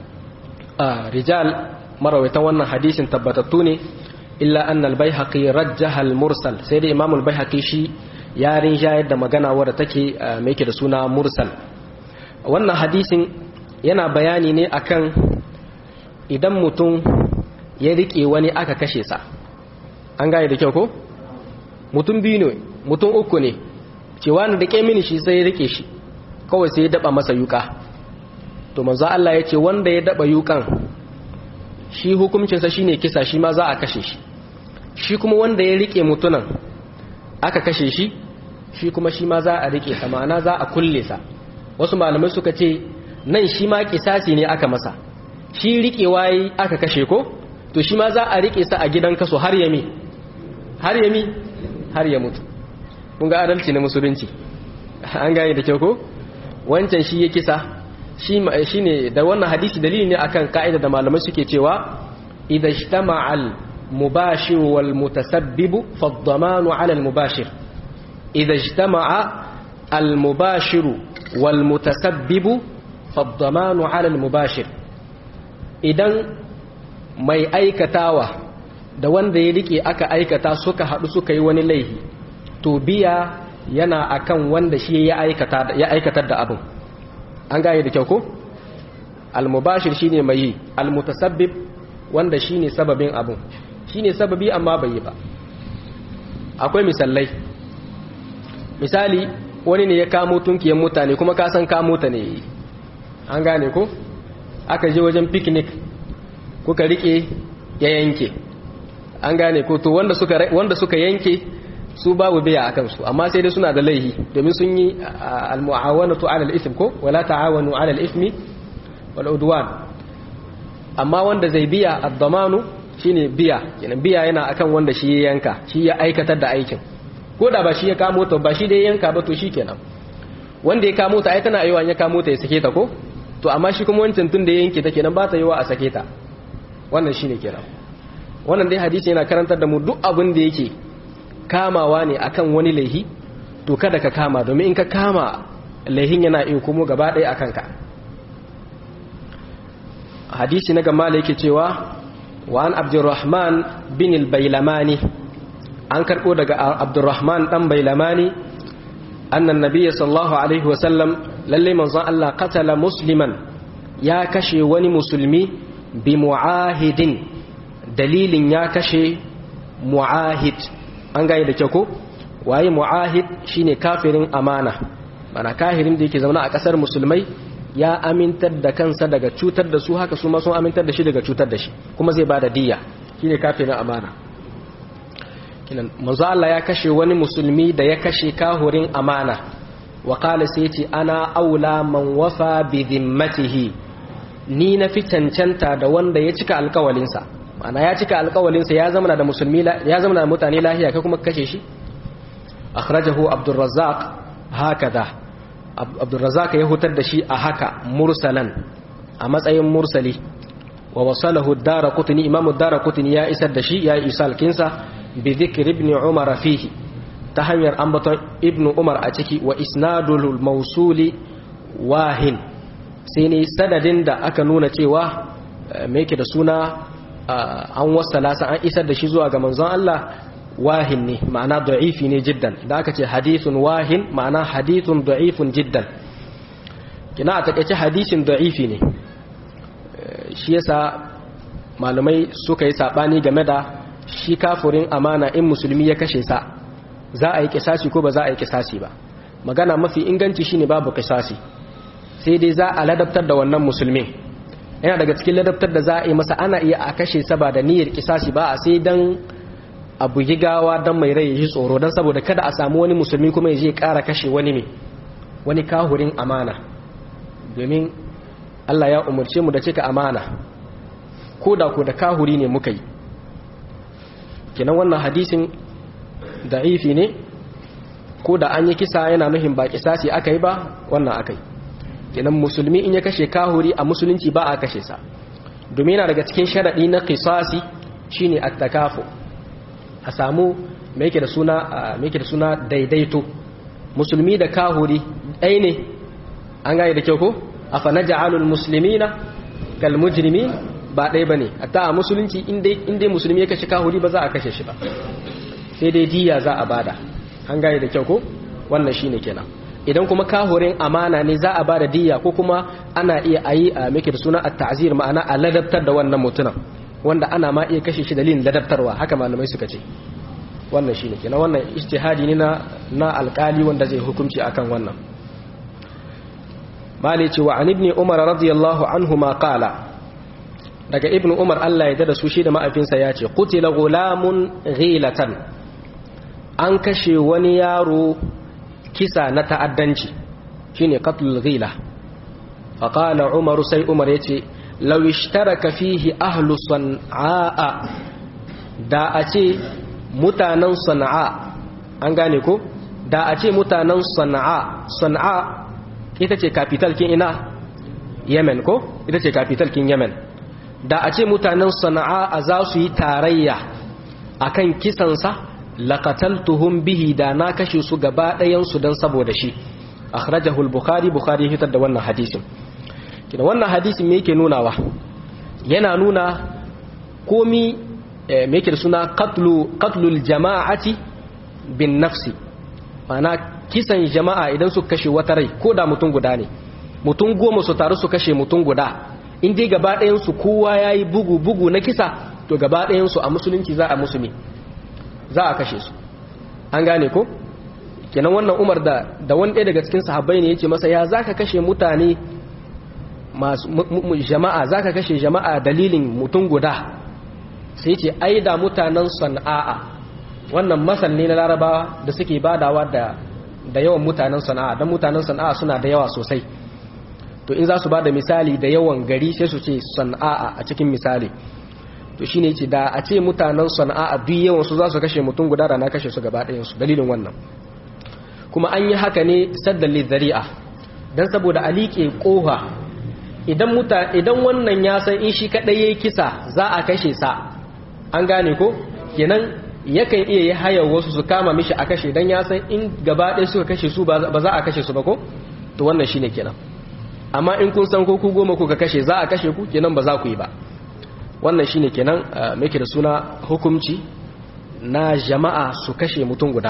a rijal marawaitan wannan hadisin tabbatattu ne illa anna al-baihaqi rajjaha al-mursal sai da imam al-baihaqi shi ya rinjayar da magana wadda take mai yake da suna mursal wannan hadisin yana bayani ne akan idan mutum ya rike wani aka kashe sa an gane da kyau ko mutum biyu ne mutum uku ne cewa na rike mini shi sai ya rike shi kawai sai ya daba masa yuka to manzo Allah ya ce wanda ya daba yukan shi hukuncinsa shine kisa shi ma za a kashe shi shi kuma wanda ya rike mutunan aka kashe shi shi kuma shi ma za a rike sa ma'ana za a kulle sa wasu malamai suka ce nan shi ma kisasi ne aka masa shi riƙewa yi aka kashe ko to shi ma za a riƙe sa a gidan kaso har yami har yami har ya mutu kun ga adalci na musulunci an gane da kyau ko wancan shi ya kisa shi ne da wannan hadisi dalili ne akan ka'ida da malamai suke cewa idza ijtama'a al mubashir wal mutasabbib fa ad-damanu 'ala al mubashir idza ijtama'a al mubashir wal mutasabbib fa ad-damanu 'ala al mubashir idan mai aikatawa da wanda ya rike aka aikata suka haɗu suka yi wani laihi to biya yana akan wanda shi ya aikatar da abin an gane da kyau ko almubashir shine mai yi almutasabbib wanda shine sababin abin shine sababi amma bai yi ba akwai misalai misali wani ne ya kamo tunkiyan mutane kuma ka san kamo ta ne an gane ko aka je wajen picnic kuka rike ya yanke an gane ko to wanda suka wanda suka yanke su babu biya akan su amma sai dai suna da laihi domin sun yi al-mu'awanatu 'ala al-ithm ko wala ta'awanu 'ala al-ithmi wal udwan amma wanda zai biya ad-damanu shine biya kenan biya yana akan wanda shi ya yanka shi ya aikatar da aikin ko da ba shi ya kamo ta ba shi dai yanka ba to shikenan wanda ya kamo ta ai tana yiwa ya kamo ta ya sake ta ko to amma shi kuma wancan tun da ya yanke ta kenan ba ta yiwa a sake ta wannan shine kenan wannan dai hadisi yana karantar da mu duk abin da yake kamawa ne akan wani laihi to kada ka kama domin in ka kama laihin yana iya kuma gaba ɗaya akan ka hadisi na gama da yake cewa wa an abdurrahman bin al-bailamani an karɓo daga abdurrahman ɗan bailamani annan nabiya sallallahu alaihi wasallam lalle manzon Allah qatala musliman ya kashe wani musulmi bi mu'ahidin dalilin ya kashe mu'ahid an gane da kyau ko waye mu'ahid shine kafirin amana mana kafirin da yake zauna a kasar musulmai ya amintar da kansa daga cutar da su haka su ma sun amintar da shi daga cutar da shi kuma zai bada diyya shine kafirin amana kinan manzo Allah ya kashe wani musulmi da ya kashe kahurin amana wa qala sai ce ana aula man wafa bi dhimmatihi ni na fi cancanta da wanda ya cika alkawalinsa ma'ana ya cika alkawalinsa ya zama da musulmi ya zama da mutane lahiya kai kuma kashe shi akhrajahu abdurrazzaq hakada abdurrazzaq ya hutar da shi a haka mursalan a matsayin mursali wa wasalahu ad-daraqutni imamu ad-daraqutni ya isar da shi ya isal kinsa bi dhikri ibn umar fihi ta hanyar ambaton ibn umar a ciki wa isnadul mawsuli wahin sai ne sadadin da aka nuna cewa me yake da suna an wasala sa an isar da shi zuwa ga manzon Allah wahin ne ma'ana da'ifi ne jiddan da aka ce hadithun wahin ma'ana hadithun da'ifun jiddan kina a takaice hadisin da'ifi ne shi yasa malamai suka yi sabani game da shi kafurin amana in musulmi ya kashe sa za a yi kisasi ko ba za a yi kisasi ba magana mafi inganci shine babu kisasi sai dai za a ladabtar da wannan musulmin yana daga cikin ladabtar da za a yi masa ana iya a kashe sa ba da niyyar kisasi ba a sai dan a bugi gawa dan mai rai ya tsoro dan saboda kada a samu wani musulmi kuma ya je kara kashe wani ne wani kahurin amana domin Allah ya umarce mu da cika amana ko da ko da kahuri ne muka yi kenan wannan hadisin da'ifi ne ko da an yi kisa yana nuhin ba kisasi aka yi ba wannan aka yi kenan musulmi in ya kashe kahuri a musulunci ba a kashe sa domin yana daga cikin sharaɗi na kisasi shine attakafu a samu me yake da suna me yake da suna daidaito musulmi da kahuri ɗaya ne an gane da kyau ko afa naj'alul muslimina kal mujrimin ba ɗaya bane hatta a musulunci in dai musulmi ya kashe kahuri ba za a kashe shi ba sai dai diya za a bada an gane da kyau ko wannan shine kenan idan kuma kahurin amana ne za a bada diya ko kuma ana iya ayi a meke da suna at-ta'zir ma'ana a ladabtar da wannan mutumin wanda ana ma iya kashe shi dalilin ladabtarwa haka malamai suka ce wannan shine kenan wannan ijtihadi ne na na alkali wanda zai hukunci akan wannan mali ce wa an ibn umar radiyallahu anhu ma qala daga ibn umar Allah ya da su shi da ma'afinsa ya ce qutila gulamun ghilatan an kashe wani yaro kisa na ta'addanci shine qatlul ghila fa qala umar sai umar yace law ishtaraka fihi ahlu san'a da a ce mutanen sana'a an gane ko da a ce mutanen sana'a sana'a ita ce capital kin ina yemen ko ita ce capital kin yemen da a ce mutanen sana'a a za su yi tarayya akan kisansa laqataltuhum bihi da na kashe su gaba ɗayansu don saboda shi akhrajahu al-bukhari bukhari hitar da wannan hadisin kina wannan hadisin me yake nunawa yana nuna komi me yake da suna qatlu qatlul jama'ati bin nafsi mana kisan jama'a idan su kashe wata rai ko da mutum guda ne mutum goma su taru su kashe mutum guda in dai gaba ɗayansu kowa ya yi bugu bugu na kisa to gaba ɗayansu a musulunci za a musulmi za a kashe su an gane ko kenan wannan umar da da wani ɗaya daga cikin sahabbai ne yace masa ya zaka kashe mutane masu jama'a zaka kashe jama'a dalilin mutum guda sai yace ai da mutanen sana'a wannan masal ne na larabawa da suke badawa da da yawan mutanen sana'a don mutanen sana'a suna da yawa sosai to in za su bada misali da yawan gari sai su ce sana'a a cikin misali to shine yace da a ce mutanen sana'a biyu yawan su za su kashe mutum guda da na kashe su gaba ɗayan su dalilin wannan kuma an yi haka ne saddan lidhari'a dan saboda a liƙe ƙoha idan muta idan wannan ya san in shi kadai yayi kisa za a kashe sa an gane ko kenan yakan iya yi hayar wasu su kama mishi a kashe dan ya san in gaba ɗaya suka kashe su ba za a kashe su ba ko to wannan shine kenan amma in kun san ko ku goma kuka kashe za a kashe ku kenan ba za ku yi ba wannan shine kenan muke da suna hukumci na jama'a su kashe mutum guda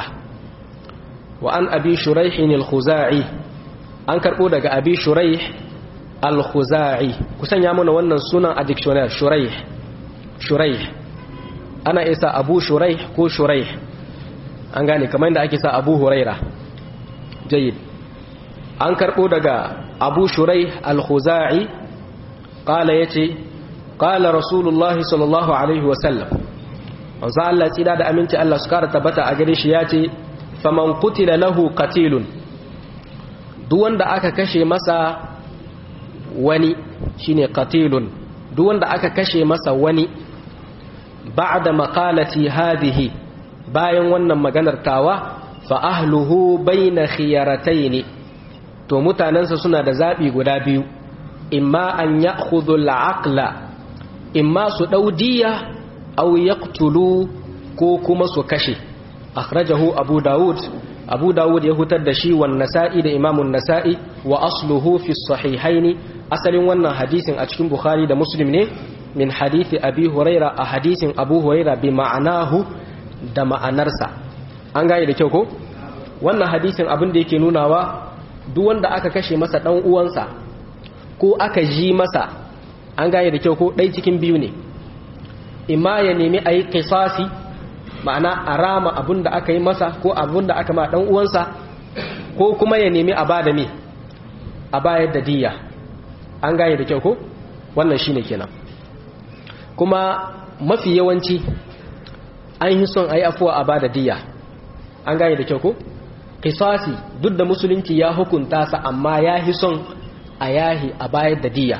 wa an abi shuraih al-khuzai an karbo daga abi shuraih al-khuzai ku sanya mana wannan sunan a dictionary shuraih shuraih ana isa abu shuraih ko shuraih an gane kamar yadda ake sa abu huraira jayyid an karbo daga abu shuraih al-khuzai qala yace qala rasulullahi sallallahu alaihi wa sallam wanzu Allah tsida da aminci Allah su kara tabbata a gare shi yace faman qutila lahu qatilun duk wanda aka kashe masa wani shine qatilun duk wanda aka kashe masa wani ba'da maqalati hadhihi bayan wannan maganar tawa fa ahluhu bayna khiyaratayn to mutanansa suna da zabi guda biyu imma an ya'khudhu al-aqla imma su daudiya aw yaqtulu ko kuma su kashe akhrajahu abu daud abu daud ya hutar da shi wan nasa'i da imamun nasa'i wa asluhu fi sahihaini asalin wannan hadisin a cikin bukhari da muslim ne min hadithi abi huraira a hadisin abu huraira bi ma'anahu da ma'anarsa an gane da kyau ko wannan hadisin abin da yake nunawa duk wanda aka kashe masa dan uwansa ko aka ji masa an gane da kyau ko ɗai cikin biyu ne imma ya nemi a yi kisasi ma'ana a rama abin da aka yi masa ko abin da aka ma ɗan uwansa ko kuma ya nemi a ba da me a bayar da diya an gane da kyau ko wannan shine kenan kuma mafi yawanci an yi son a yi afuwa a ba da diya an gane da kyau ko kisasi duk da musulunci ya hukunta sa amma ya yi son a yahi a bayar da diya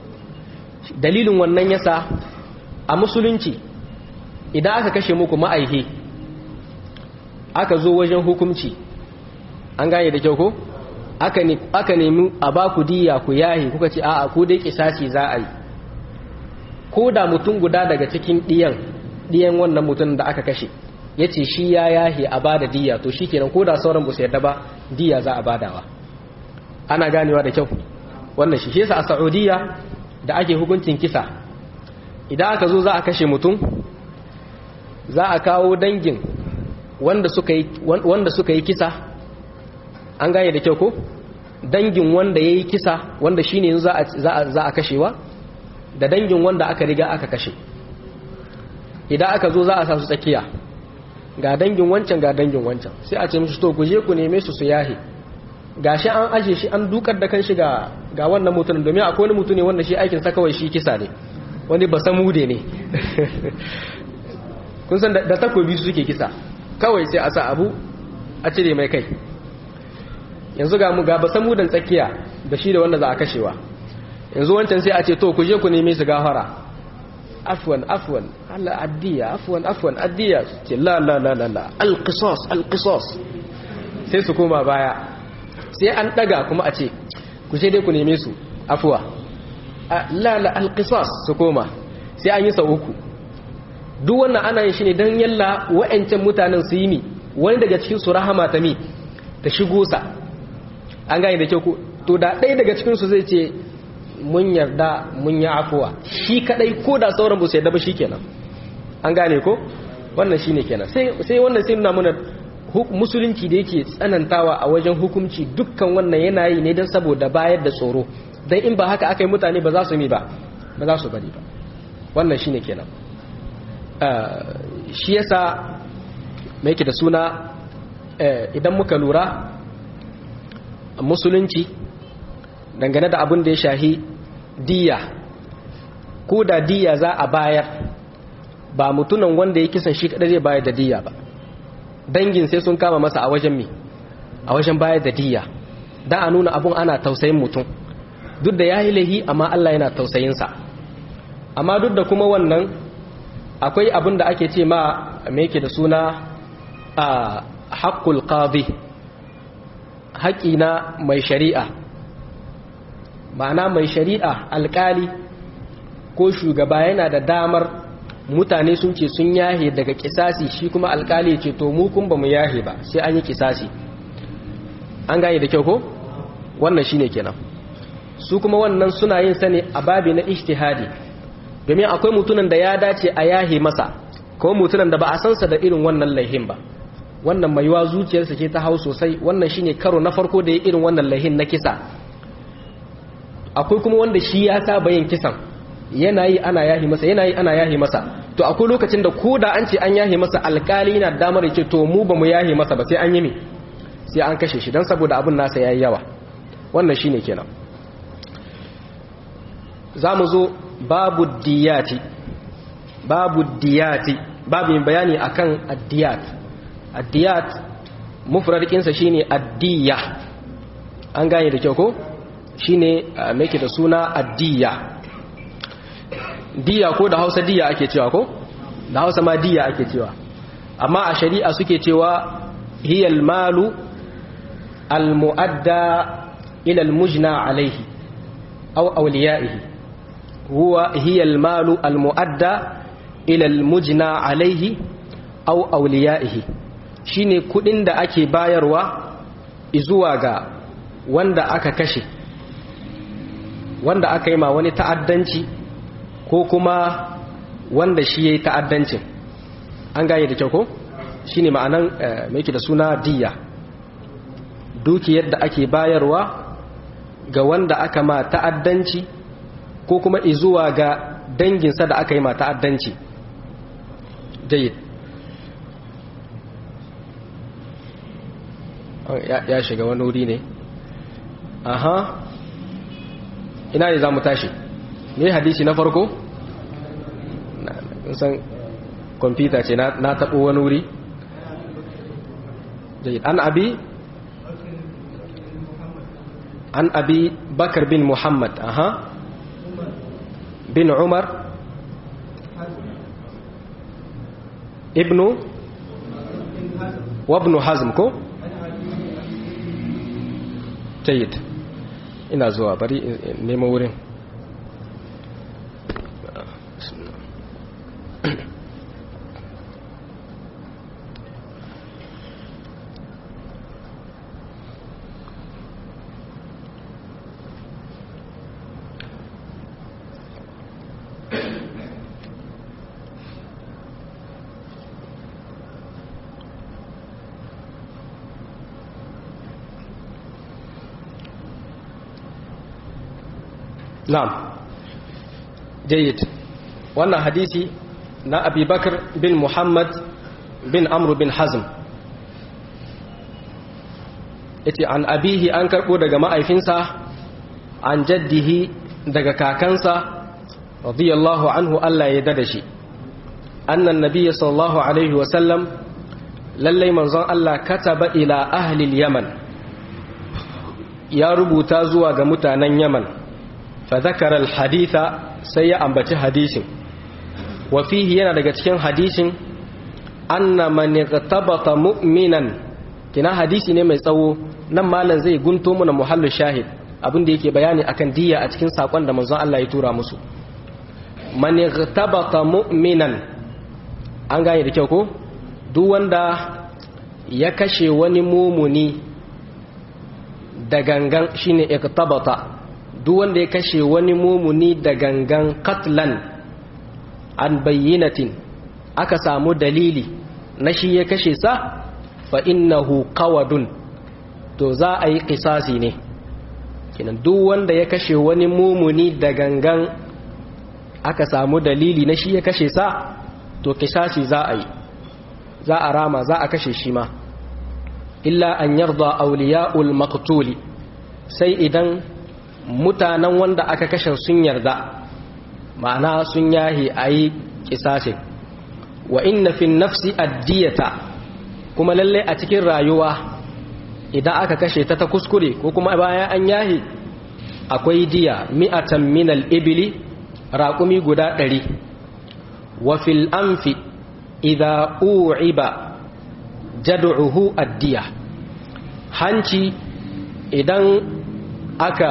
dalilin wannan yasa a musulunci idan aka kashe muku ma'aihe aka zo wajen hukumci an gane da kyau ko aka nemi a ba ku diya ku yahi kuka ce a'a ku dai kisasi za a yi ko da mutum guda daga cikin diyan diyan wannan mutum da aka kashe ya ce shi ya yahi a ba da diya to shi kenan ko da sauran ba su yarda ba diya za a badawa ana ganewa da kyau wannan shi shi yasa a saudiya da ake hukuncin kisa idan aka zo za a kashe mutum za a kawo dangin wanda suka yi wanda suka yi kisa an gane da kyau ko dangin wanda ya yi kisa wanda shi ne za a kashewa da dangin wanda aka riga aka kashe idan aka zo za a sa su tsakiya ga dangin wancan ga dangin wancan sai a ce mishi to ku je ku neme su su yahe gashi an aje shi an dukar da kan shi ga ga wannan mutumin domin akwai wani mutum ne wanda shi aikin sa kawai shi kisa ne wani ba samude ne kun san da takobi su suke kisa kawai sai a sa abu a cire mai kai yanzu ga mu ga ba samudan tsakiya da shi da wanda za a kashewa yanzu wancan sai a ce to ku je ku neme su gafara afwan afwan Allah addiya afwan afwan addiya ce la la la la la alqisas alqisas sai su koma baya sai an daga kuma a ce ku sai dai ku neme su afuwa la la alqisas su koma sai an yi sau uku duk wannan ana yin shi ne don yalla wa'ancan mutanen su yi mi wani daga cikin su rahama ta mi ta shigo sa an gane da kyau ko to da ɗaya daga cikin su zai ce mun yarda mun yi afuwa shi kadai ko da sauran ba su yarda ba shikenan an gane ko wannan shine kenan sai sai wannan sai nuna mana musulunci da yake tsanantawa a wajen hukunci dukkan wannan yana yi ne don saboda bayar da tsoro don in ba haka aka yi mutane ba za su mi ba ba za su bari ba wannan shine kenan shi yasa mai yake da suna idan muka lura musulunci dangane da abin da ya shahi diya ko da diya za a bayar ba mutunan wanda ya kisan shi kadai zai bayar da diya ba dangin sai sun kama masa a wajen mi a wajen bayar da diya da a nuna abun ana tausayin mutum duk da ya yi laihi amma Allah yana tausayinsa amma duk da kuma wannan akwai abin da ake ce ma me yake da suna a haƙƙul ƙazi haƙƙi na mai shari'a ma'ana mai shari'a alƙali ko shugaba yana da damar mutane sun ce sun yahe daga kisasi shi kuma alƙali ce to mu kun ba mu yahe ba sai an yi kisasi an gane da kyau ko wannan shine kenan su kuma wannan suna yin sani a babi na ijtihadi domin akwai mutunan da ya dace a yahe masa ko mutunan da ba a sansa da irin wannan laihin ba wannan mai yiwa zuciyarsa ce ta hau sosai wannan shine karo na farko da ya irin wannan laihin na kisa akwai kuma wanda shi ya saba yin kisan yana yi ana yahi masa yana yi ana yahi masa to akwai lokacin da ko da an ce an yahi masa alkali na damar ya ce to mu ba mu yahi masa ba sai an yi mi sai an kashe shi don saboda abin nasa ya yi yawa wannan shine kenan za mu zo babu diyati babu diyati babu yin bayani akan addiyat addiyat mufradikinsa shine addiya an gane da kyau ko shine mai da suna addiya diya ko da hausa diya ake cewa ko da hausa ma diya ake cewa amma a shari'a suke cewa hiyal malu al-mu'adda ila al-mujna alayhi aw awliyaihi huwa hiya al-malu al-mu'adda ila al-mujna alayhi aw awliyaihi shine kudin da ake bayarwa zuwa ga wanda aka kashe wanda aka yi ma wani ta'addanci ko kuma wanda shi ya yi ta'addancin an gaye da kyau ko shi ne ma'anan mai da suna diya dukiyar da ake bayarwa ga wanda aka ma ta'addanci ko kuma izuwa ga danginsa da aka yi ma ta'addanci jayid ya shiga wani wuri ne aha ina ne za mu tashi ne hadisi na farko san kwamfuta ce na taɓo wani wuri an abi an abi bakar bin muhammad aha bin umar ibnu wabnu hazm ko jayid ina zuwa bari nemo wurin na'am jayyid wannan hadisi na abi bakar bin muhammad bin amru bin hazm yace an abihi an karbo daga ma'aifinsa an jaddihi daga kakansa radiyallahu anhu Allah ya dada shi annan nabiyyi sallallahu alaihi wa sallam lallai manzon Allah kataba ila ahli yaman ya rubuta zuwa ga mutanen yaman فذكر الحديث sai ya ambaci hadisin wa fihi yana daga cikin hadisin anna man igtabata mu'minan kina hadisi ne mai tsawo nan malam zai gunto mana muhallu shahid abin da yake bayani akan diya a cikin sakon da manzon Allah ya tura musu man igtabata mu'minan an gane da kyau ko duk wanda ya kashe wani mumuni da gangan shine igtabata duk wanda ya kashe wani mumuni da gangan katlan an bayyinatin aka samu dalili na shi ya kashe sa fa innahu qawadun to za a yi kisasi ne kinan duk wanda ya kashe wani mumuni da gangan aka samu dalili na shi ya kashe sa to kisasi za a yi za a rama za a kashe shi ma illa an yarda auliya'ul maqtuli sai idan mutanen wanda aka kashe sun yarda ma'ana sun yahi a yi kisashe wa inna fi nafsi addiyata kuma lalle a cikin rayuwa idan aka kashe ta ta kuskure ko kuma bayan an yahi akwai diya mi'atan minal ibili raƙumi guda ɗari wa fil anfi idha u'iba jad'uhu addiya hanci idan aka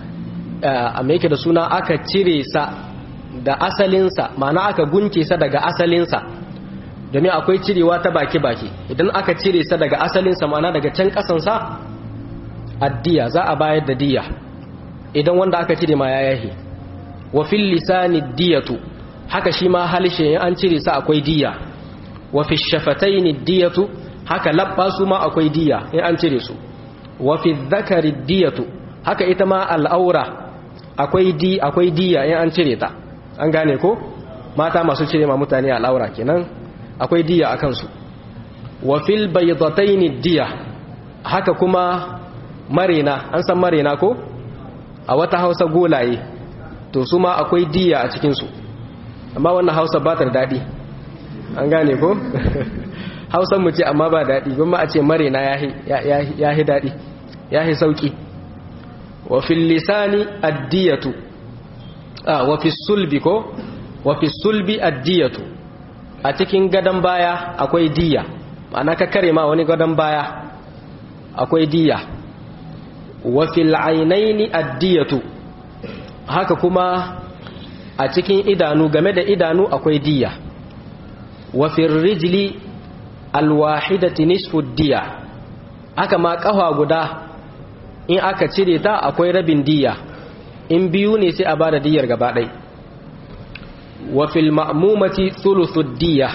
a yake da suna aka cire sa da asalinsa ma'ana aka gunce sa daga asalinsa domin akwai cirewa ta baki-baki idan aka cire sa daga asalinsa ma'ana daga can kasansa addiya za a bayar da diya idan wanda aka cire ma ya yahi wa fil lisani diyatu haka shi ma halishe in an cire sa akwai diya wa fi shafataini diyatu haka labba su ma akwai diya in an cire su wa fi dhakari diyatu haka ita ma al'aura akwai di akwai diya in an cire ta an gane ko mata masu cire ma mutane al'aura kenan akwai diya akan su wa fil baydataini diya haka kuma marena an san marena ko a wata Hausa golaye to su ma akwai diya a cikin su amma wannan Hausa ba ta da dadi an gane ko Hausan mu ce amma ba dadi kuma a ce marena yahi yahi dadi yahi sauki wa fil lisani addiyatu ah wa fi sulbi ko wa fi sulbi addiyatu a cikin gadan baya akwai diya ma'ana ka kare ma wani gadan baya akwai diya wa fil ainaini addiyatu haka kuma a cikin idanu game da idanu akwai diya wa fil rijli alwahidati nisfu diya haka ma kafa guda in aka cire ta akwai rabin diya in biyu ne sai a bada diyar gaba ɗai wa fil ma'mumati thuluthud diya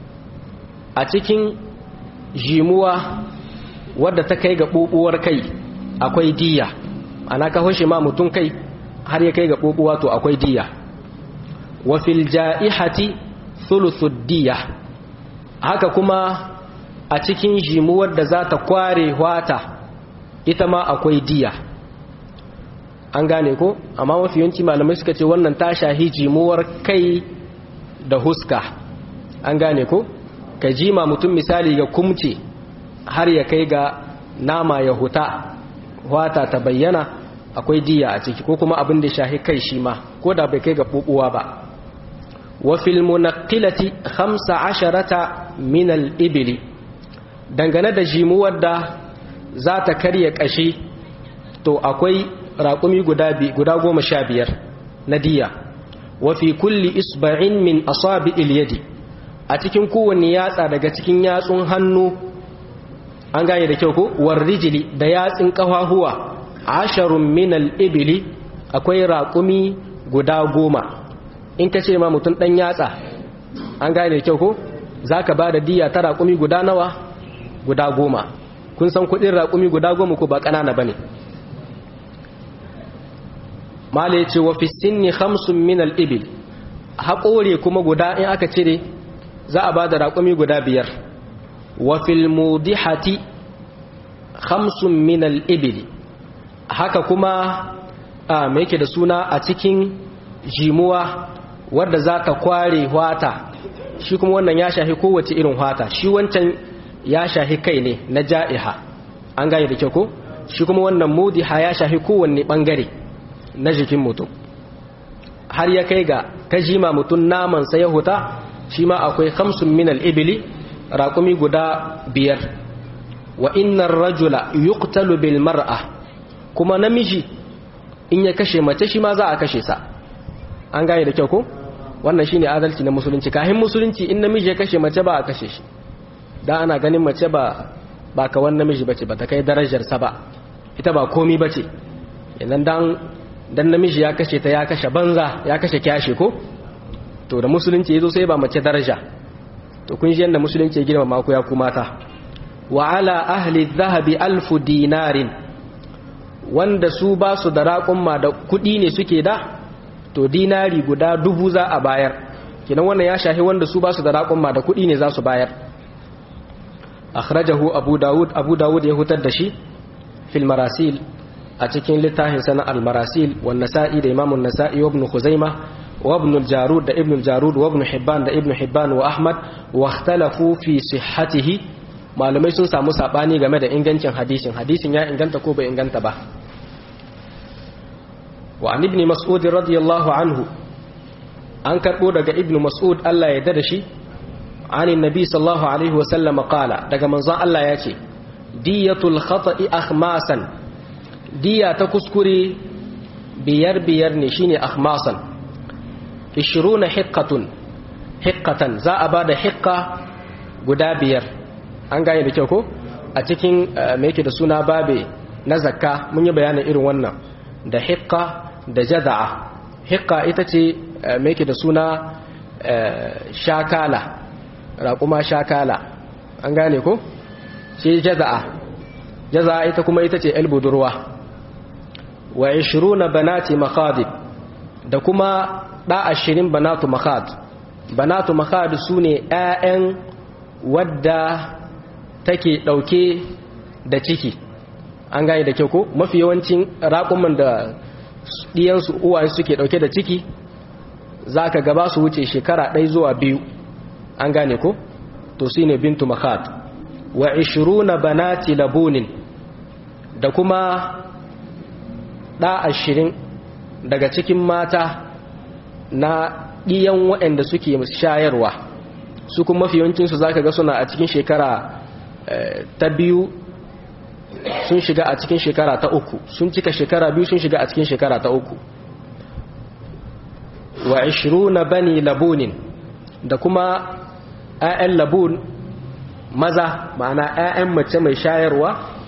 a cikin jimuwa wadda ta kai ga bubuwar kai akwai diya ana ka hoshe ma mutum kai har ya kai ga bubuwa to akwai diya wa fil ja'ihati thuluthud diya haka kuma a cikin jimuwar da za ta kware wata ita ma akwai diya an gane ko amma mafi yawanci malamai suka ce wannan ta shahi jimuwar kai da huska an gane ko ka jima mutum misali ga kumce har ya kai ga nama ya huta wata ta bayyana akwai diya a ciki ko kuma abin da shahi kai shi ma ko da bai kai ga bubuwa ba wa fil munaqqilati 15 min al ibli dangane da jimuwar da za ta karya kashi to akwai raƙumi guda guda goma sha biyar na diya wa fi kulli isba'in min asabi yadi a cikin kowanne yatsa daga cikin yatsun hannu an gane da kyau ko warrijili da yatsin kafahuwa asharun min al-ibli akwai raƙumi guda goma in ka ce ma mutum ɗan yatsa an gane da kyau ko zaka ba da diya ta raƙumi guda nawa guda goma kun san kuɗin raƙumi guda goma ko ba ƙanana bane mala ya ce wa fi sinni khamsun min al-ibil haƙore kuma guda in aka cire za a ba da raƙumi guda biyar wa fil mudihati khamsun min al-ibil haka kuma a me yake da suna a cikin jimuwa wadda za ta kware hwata shi kuma wannan ya shahi kowace irin hwata shi wancan ya shahi kai ne na ja'iha an gane da kyau ko shi kuma wannan mudiha ya shahi kowanne bangare na jikin mutum har ya kai ga ta jima mutum naman sa ya huta shi ma akwai khamsun min al-ibli raqumi guda biyar wa innar rajula yuqtalu bil mar'a kuma namiji in ya kashe mace shi ma za a kashe sa an gane da kyau ko wannan shine adalci na musulunci kahin musulunci in namiji ya kashe mace ba a kashe shi dan ana ganin mace ba ba kawan namiji bace ba ta kai darajar sa ba ita ba komi bace idan dan dan namiji ya kashe ta ya kashe banza ya kashe kyashe ko to da musulunci yazo sai ba mace daraja to kun ji yanda musulunci ya girma mako ya ku mata wa ala ahli dhahabi alfu dinarin wanda su ba su da raƙumma da kuɗi ne suke da to dinari guda dubu za a bayar kinan wannan ya shahi wanda su ba su da raƙumma da kuɗi ne za su bayar akhrajahu abu dawud abu dawud ya hutar da shi fil marasil a cikin littafin sana al-marasil wa nasa'i da imamun nasa'i wa ibn khuzaima wa ibn al-jarud da ibn al-jarud wa ibn hibban da ibn hibban wa ahmad wa ikhtalafu fi sihhatihi malamai sun samu sabani game da ingancin hadisin hadisin ya inganta ko bai inganta ba wa an ibn mas'ud radiyallahu anhu an karbo daga ibn mas'ud Allah ya yarda da shi anin nabi sallallahu alaihi wa sallam qala daga manzon Allah ya ce diyatul khata'i akhmasan diya ta kuskure biyar biyar ne shine akhmasan 20 hiqqatun hiqqatan za a bada hiqqa guda biyar an gane da kyau ko a cikin me yake da suna babe na zakka mun yi bayanin irin wannan da hiqqa da jada'a hiqqa ita ce me yake da suna shakala raƙuma shakala an gane ko shi jada'a jaza'a ita kuma ita ce el budurwa wa 20 banati makhadib da kuma da 20 banatu makhad banatu makhad sune ƴaƴan wadda take dauke da ciki an gane da kyau ko mafi yawancin raƙuman da diyansu uwaye suke dauke da ciki zaka gaba su wuce shekara ɗaya zuwa biyu an gane ko to shine bintu makhad wa 20 banati labunin da kuma ɗa ashirin daga cikin mata na ɗiyan waɗanda suke shayarwa su kuma mafi yawancinsu za ka ga suna a cikin shekara ta biyu sun shiga a cikin shekara ta uku sun cika shekara biyu sun shiga a cikin shekara ta uku wa na bani labunin da kuma 'ya'yan labun maza ma'ana 'ya'yan mace mai shayarwa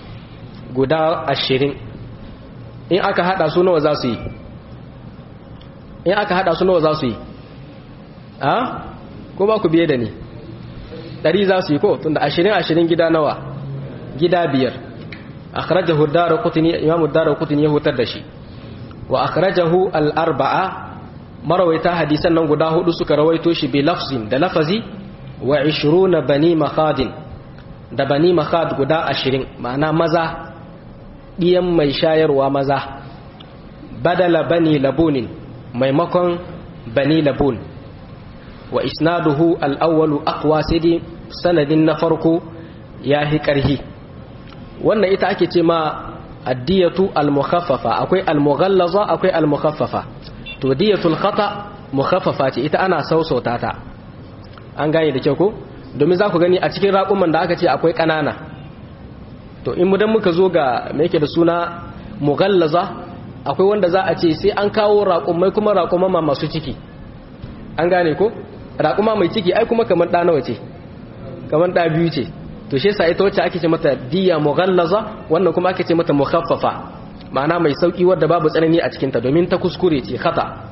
guda ashirin in aka hada su nawa za su yi in aka hada su nawa za su yi a ko ba ku biye da ni ɗari za su yi ko tunda ashirin ashirin gida nawa gida biyar akhrajahu ad-darqutni imam ad-darqutni ya hutar da shi wa akhrajahu al-arba'a marawaita hadisan nan guda hudu suka rawaito shi bi lafzin da lafazi wa 20 bani makhadin da bani makhad guda ashirin ma'ana maza ɗiyan mai shayarwa maza badala bani labunin maimakon bani labun wa isnaduhu al'awwalu aqwa sai dai sanadin na farko ya fi ƙarhi wannan ita ake ce ma addiyatu al-mukhaffafa akwai al-mughallaza akwai al-mukhaffafa to diyatul khata mukhaffafa ce ita ana sausauta ta an gane da kyau ko domin za ku gani a cikin raƙuman da aka ce akwai ƙanana to in mudan muka zo ga me yake da suna mughallaza akwai wanda za a ce sai an kawo raƙumai kuma raƙuma masu ciki an gane ko raƙuma mai ciki ai kuma kamar ɗa nawa ce kamar ɗa biyu ce to shi yasa ita wacce ake ce mata diya mughallaza wannan kuma ake ce mata mukhaffafa ma'ana mai sauki wadda babu tsanani a cikinta domin ta kuskure ce khata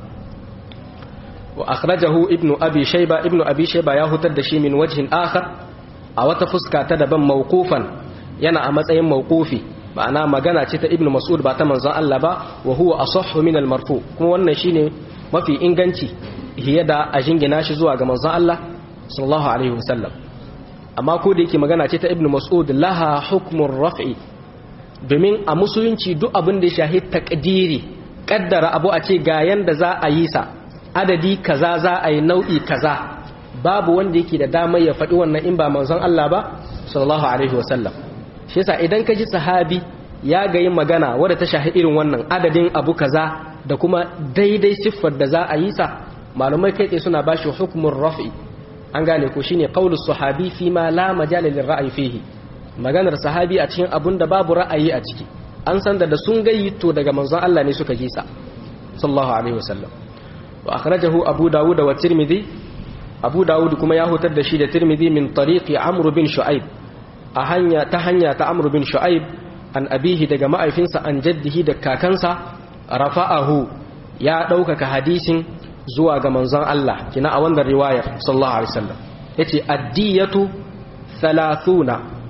wa akhrajahu ibnu abi shayba ibnu abi shayba ya hutar da shi min wajhin akhar a wata fuska ta daban mawqufan yana a matsayin mawqufi ma'ana magana ce ta ibnu mas'ud ba ta manzon Allah ba wa huwa asahhu min al-marfu kuma wannan shine mafi inganci hiya da a jingina shi zuwa ga manzon Allah sallallahu alaihi wasallam amma ko da yake magana ce ta ibnu mas'ud laha hukmur raf'i domin a musulunci duk abin da ya shahi takdiri kaddara abu a ce ga yanda za a yi sa adadi kaza za a yi nau'i kaza babu wanda yake da damar ya faɗi wannan in ba manzon Allah ba sallallahu alaihi wasallam shi yasa idan ka ji sahabi ya ga yin magana wadda ta shahi irin wannan adadin abu kaza da kuma daidai siffar da za a yi sa malumai kai tsaye suna bashi hukumin raf'i an gane ko shine qaulus sahabi fi ma la majala lil ra'yi fihi maganar sahabi a cikin abun da babu ra'ayi a ciki an san da sun gayyito daga manzon Allah ne suka ji sa sallallahu alaihi wasallam wa akhrajahu abu dawud wa tirmidhi abu dawud kuma ya hutar da shi da tirmidhi min tariqi amr bin shu'aib a hanya ta hanya ta amr bin shu'aib an abihi daga ma'aifinsa an jaddihi da kakansa rafa'ahu ya ɗaukaka hadisin zuwa ga manzon Allah kina a wannan riwayar sallallahu alaihi wasallam yace addiyatu 30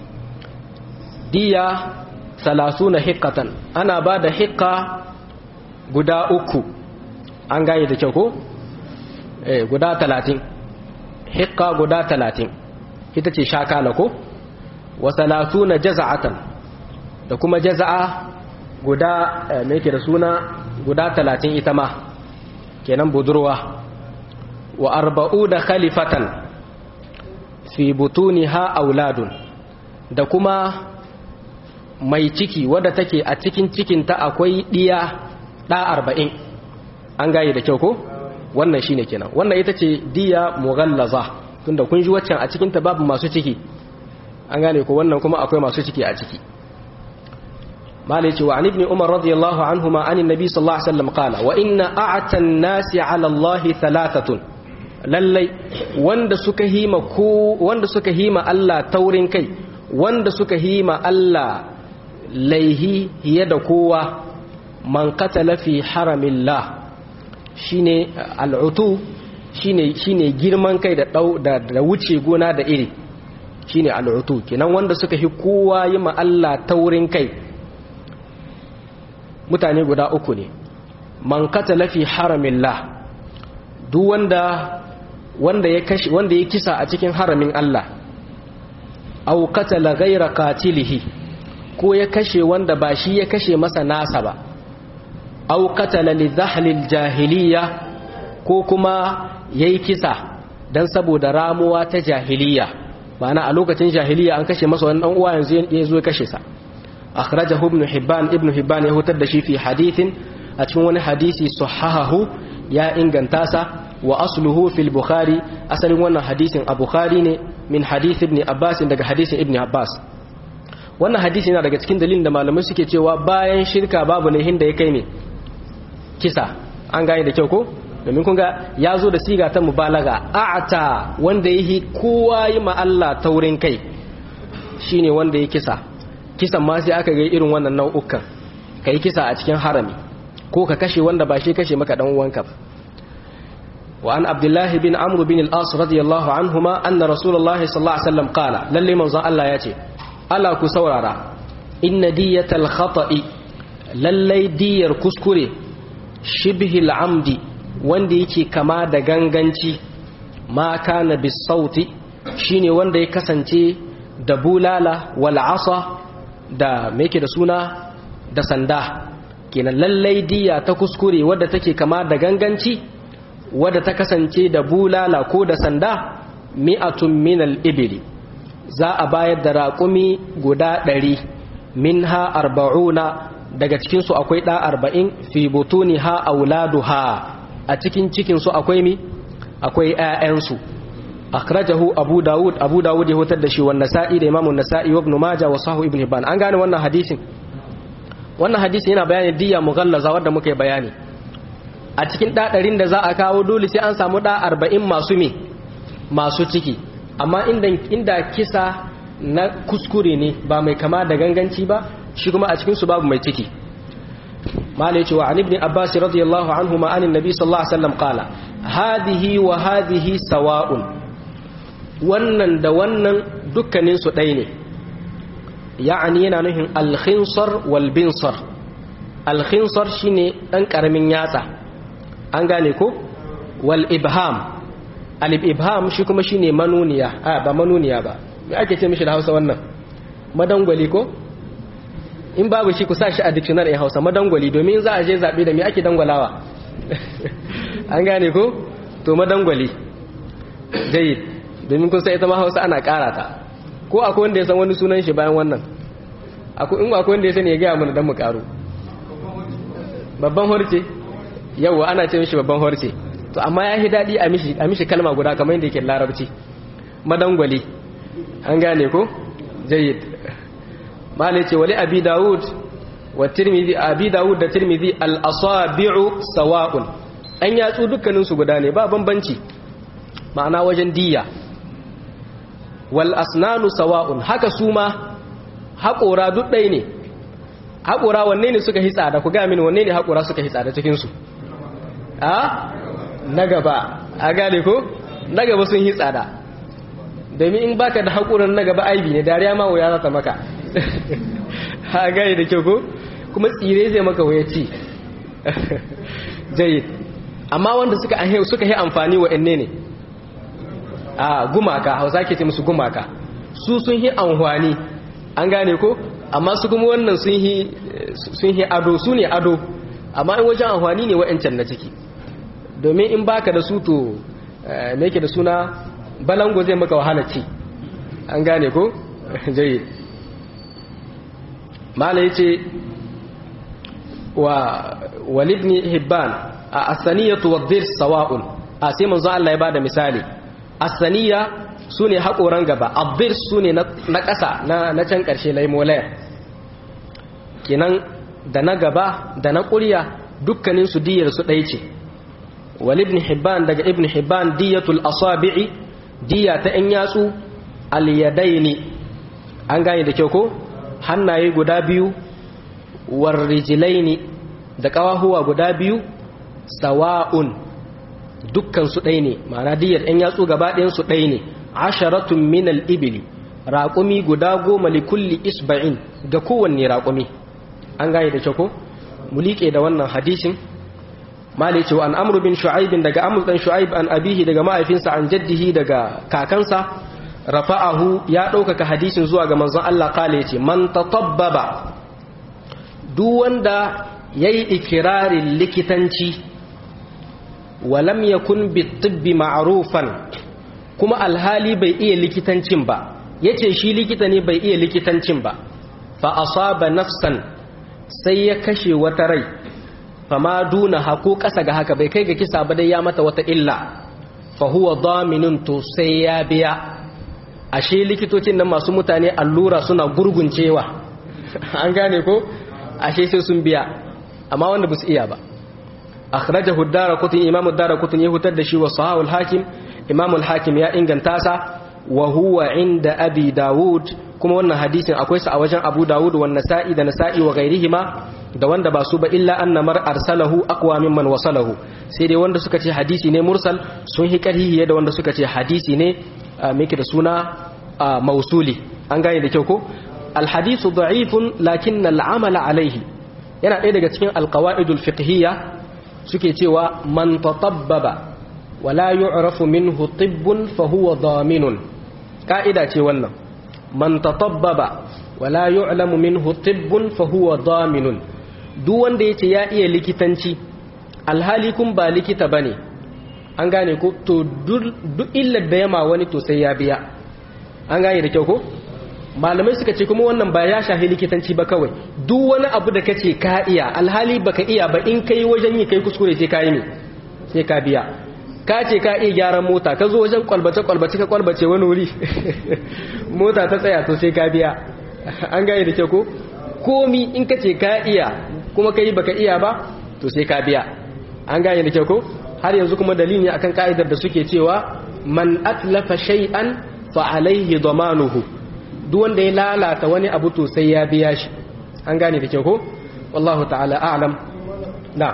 diya 30 hiqqatan ana bada hiqqa guda uku an gane da kyau ko eh guda 30 hiqqa guda 30 ita ce shakala ko wa 30 jaza'atan da kuma jaza'a guda me yake da suna guda 30 ita ma kenan budurwa wa arba'u da khalifatan fi butuniha auladun da kuma mai ciki wadda take a cikin cikinta akwai ɗiya ɗa arba'in an gaye da kyau ko wannan shine kenan wannan ita ce diya mughallaza tunda kun ji waccan a cikinta babu masu ciki an gane ko wannan kuma akwai masu ciki a ciki malai ce wa an ibn umar radiyallahu anhuma an annabi sallallahu alaihi wasallam qala wa inna a'ta an-nasi 'ala Allah thalathatun lallai wanda suka hima ko wanda suka hima Allah taurin kai wanda suka hima Allah laihi hiye da kowa man qatala fi haramillah shine al'utu shine shine girman kai da dau da, da wuce gona da iri shine al'utu kenan wanda suka hi kowa yi ma Allah taurin kai mutane guda uku ne man qatala fi haramillah duk wanda wanda ya kashi wanda ya kisa a cikin haramin Allah aw qatala ghayra qatilihi ko ya kashe wanda ba shi ya kashe masa nasa ba aw qatala li dhahlil jahiliya ko kuma yayi kisa dan saboda ramuwa ta jahiliya ma'ana a lokacin jahiliya an kashe masa wani dan uwa yanzu ya zo ya kashe sa akhrajahu ibn hibban ibn hibban ya hutar da shi fi hadithin a cikin wani hadisi sahahahu ya inganta sa wa asluhu fil bukhari asalin wannan hadisin a bukhari ne min hadith ibn abbas daga hadisin ibn abbas wannan hadisi yana daga cikin dalilin da malamai suke cewa bayan shirka babu laihin da ya kai ne kisa an gane da kyau ko domin kun ga ya zo da siga ta mubalaga a'ata wanda yi kowa yi ma Allah taurin kai shine wanda ya kisa kisan ma sai aka ga irin wannan nau'ukan kai kisa a cikin harami ko ka kashe wanda ba shi kashe maka dan uwanka ba wa an abdullah bin amr bin al-as radiyallahu anhuma anna rasulullahi sallallahu alaihi wasallam qala lalle manzon Allah ya ce ala ku saurara inna diyatal khata'i lallai diyar kuskure shibhil amdi wanda yake kama da ganganci ma kana bisauti shine wanda ya kasance da bulala wal asa da me yake da suna da sanda kenan lallai diya ta kuskure wadda take kama da ganganci wadda ta kasance da bulala ko da sanda mi'atun minal ibili za a bayar da raƙumi guda ɗari min ha arba'una daga cikinsu akwai ɗa arba'in fi butuni ha auladu ha a cikin cikinsu akwai mi akwai ‘ya'yansu akhrajahu abu dawud abu dawud ya hutar da shi wannan nasa'i da imamun nasa'i wa ibn majah wa sahu ibn hibban an gane wannan hadisin wannan hadisin yana bayanin diya mughallaza wanda muka yi bayani a cikin ɗa ɗarin da za a kawo dole sai an samu ɗa arba'in masu me masu ciki amma inda kisa na kuskure ne ba mai kama da ganganci ba shi kuma a cikinsu babu mai ciki malai cewa an ibn abbas radiyallahu anhu ma anin nabi sallallahu alaihi wasallam qala hadhihi wa hadhihi sawa'un wannan da wannan dukkanin su ɗaya ne ya'ani yana nufin al-khinsar wal binsar al-khinsar shine dan karamin yatsa an gane ko wal ibham al-ibham shi kuma shine manuniya a ba manuniya ba me ake ce mishi da Hausa wannan madangwali ko in babu shi ku sa shi a dictionary in Hausa madangwali domin za a je zabe da me ake dangwalawa an gane ko to madangwali dai domin kun san ita ma Hausa ana ƙara ta ko akwai wanda ya san wani sunan shi bayan wannan akwai in akwai wanda ya sani ya ga mana dan mu karo babban horce yawa ana ce mishi babban horce to amma ya yi daɗi a mishi kalma guda kamar yadda yake larabci madangwali an gane ko jayyid malai ce wali abi dawud wa tirmidhi abi dawud da tirmidhi al asabi'u sawa'un an yatsu dukkanin su guda ne ba bambanci ma'ana wajen diya wal asnanu sawa'un haka su ma haƙora duk ɗaya ne haƙora wanne ne suka hitsa da ku ga mini wanne ne haƙora suka hitsa da cikin su a na gaba a gane ko na gaba sun yi tsada domin in baka da haƙurin na gaba aibi ne dariya ma wuya za ta maka ha gane da kyau ko kuma tsire zai maka wuya ci jayi amma wanda suka suka yi amfani wa ne ne a gumaka hausa ke ce musu gumaka su sun yi amfani an gane ko amma su kuma wannan sun yi ado su ne ado amma in wajen amfani ne wa'ancan na ciki domin in baka da su to me yake da suna balango zai maka wahala ci an gane ko jayyid mala yace wa walibni hibban a asaniyatu wadhir sawa'un a sai manzo Allah ya bada misali asaniya sune hakoran gaba adhir sune na ƙasa na na can ƙarshe laimolaya kenan da na gaba da na ƙurya dukkanin su diyar su ɗaya ce wal ibn hibban daga ibn hibban diyatul asabi'i diya ta ɗan yatsu al yadaini an gane da kyau ko hannaye guda biyu war rijlaini da ƙawahuwa guda biyu sawa'un dukkan su ɗaya ne ma'ana diyar ɗan yatsu gaba ɗayan su ɗaya ne asharatun min al ibli raƙumi guda goma li kulli isba'in ga kowanne raƙumi an gane da kyau ko mu liƙe da wannan hadisin mali cewa an amru bin shu'aib daga amru dan shu'aib an abihi daga mahaifinsa an jaddihi daga kakansa rafa'ahu ya ɗaukaka hadisin zuwa ga manzon Allah kale yace man tatabbaba duk wanda yayi ikirarin likitanci walam yakun bitibbi ma'rufan kuma alhali bai iya likitancin ba yace shi likita ne bai iya likitancin ba fa asaba nafsan sai ya kashe wata rai fama duna haku ƙasa ga haka bai kai ga kisa ba dai ya mata wata illa fa huwa daminun to sai ya biya ashe likitocin nan masu mutane allura suna gurguncewa an gane ko ashe sai sun biya amma wanda ba su iya ba akhrajahu ad-darqutni imamu ad-darqutni ya hutar da shi wa sahahu al-hakim imamu al-hakim ya inganta sa wa huwa inda abi dawud kuma wannan hadisin akwai sa a wajen abu dawud wa nasa'i da nasa'i wa ghairihima da wanda ba su ba illa anna mar arsalahu aqwa mimman wasalahu sai dai wanda suka ce hadisi ne mursal sun hi karhihi da wanda suka ce hadisi ne miki da suna mausuli an gane da kyau ko alhadisu da'ifun lakin al'amala alaihi yana ɗaya daga cikin alqawaidul fiqhiyya suke cewa man tatabbaba wala yu'rafu minhu tibbun fa huwa daminun ka'ida ce wannan man tatabbaba wala yu'lamu minhu tibbun fa huwa daminun duk wanda yace ya iya likitanci alhali kun ba likita bane an gane ko to duk illar da yama wani to sai ya biya an gane da kyau ko malamai suka ce kuma wannan ba ya shafi likitanci ba kawai duk wani abu da kace ka iya alhali baka iya ba in kai wajen yi kai kuskure sai ka yi ne sai ka biya ka ce ka iya gyaran mota ka zo wajen kwalbace kwalbace ka kwalbace wani wuri mota ta tsaya to sai ka biya an gane da kyau ko komi in ka ce ka iya kuma kai baka iya ba to sai ka biya an gane da kyau ko har yanzu kuma dalili akan ka'idar da suke cewa man atlafa shay'an fa alaihi damanuhu duk wanda ya lalata wani abu to sai ya biya shi an gane da kyau ko wallahu ta'ala a'lam na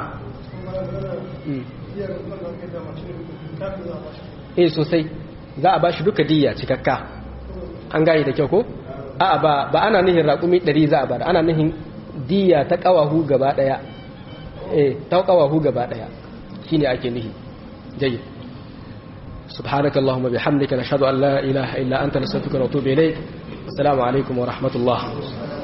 eh sosai za a bashi duka diyya cikakka an gane da kyau ko a'a ba ba ana nihin raƙumi 100 za a bar ana nihin diyya ta kawahu gaba daya eh ta kawahu gaba daya shine ake nihi jayyid سبحانك اللهم بحمدك نشهد أن لا إله إلا أنت نستغفرك ونتوب إليك السلام عليكم ورحمة الله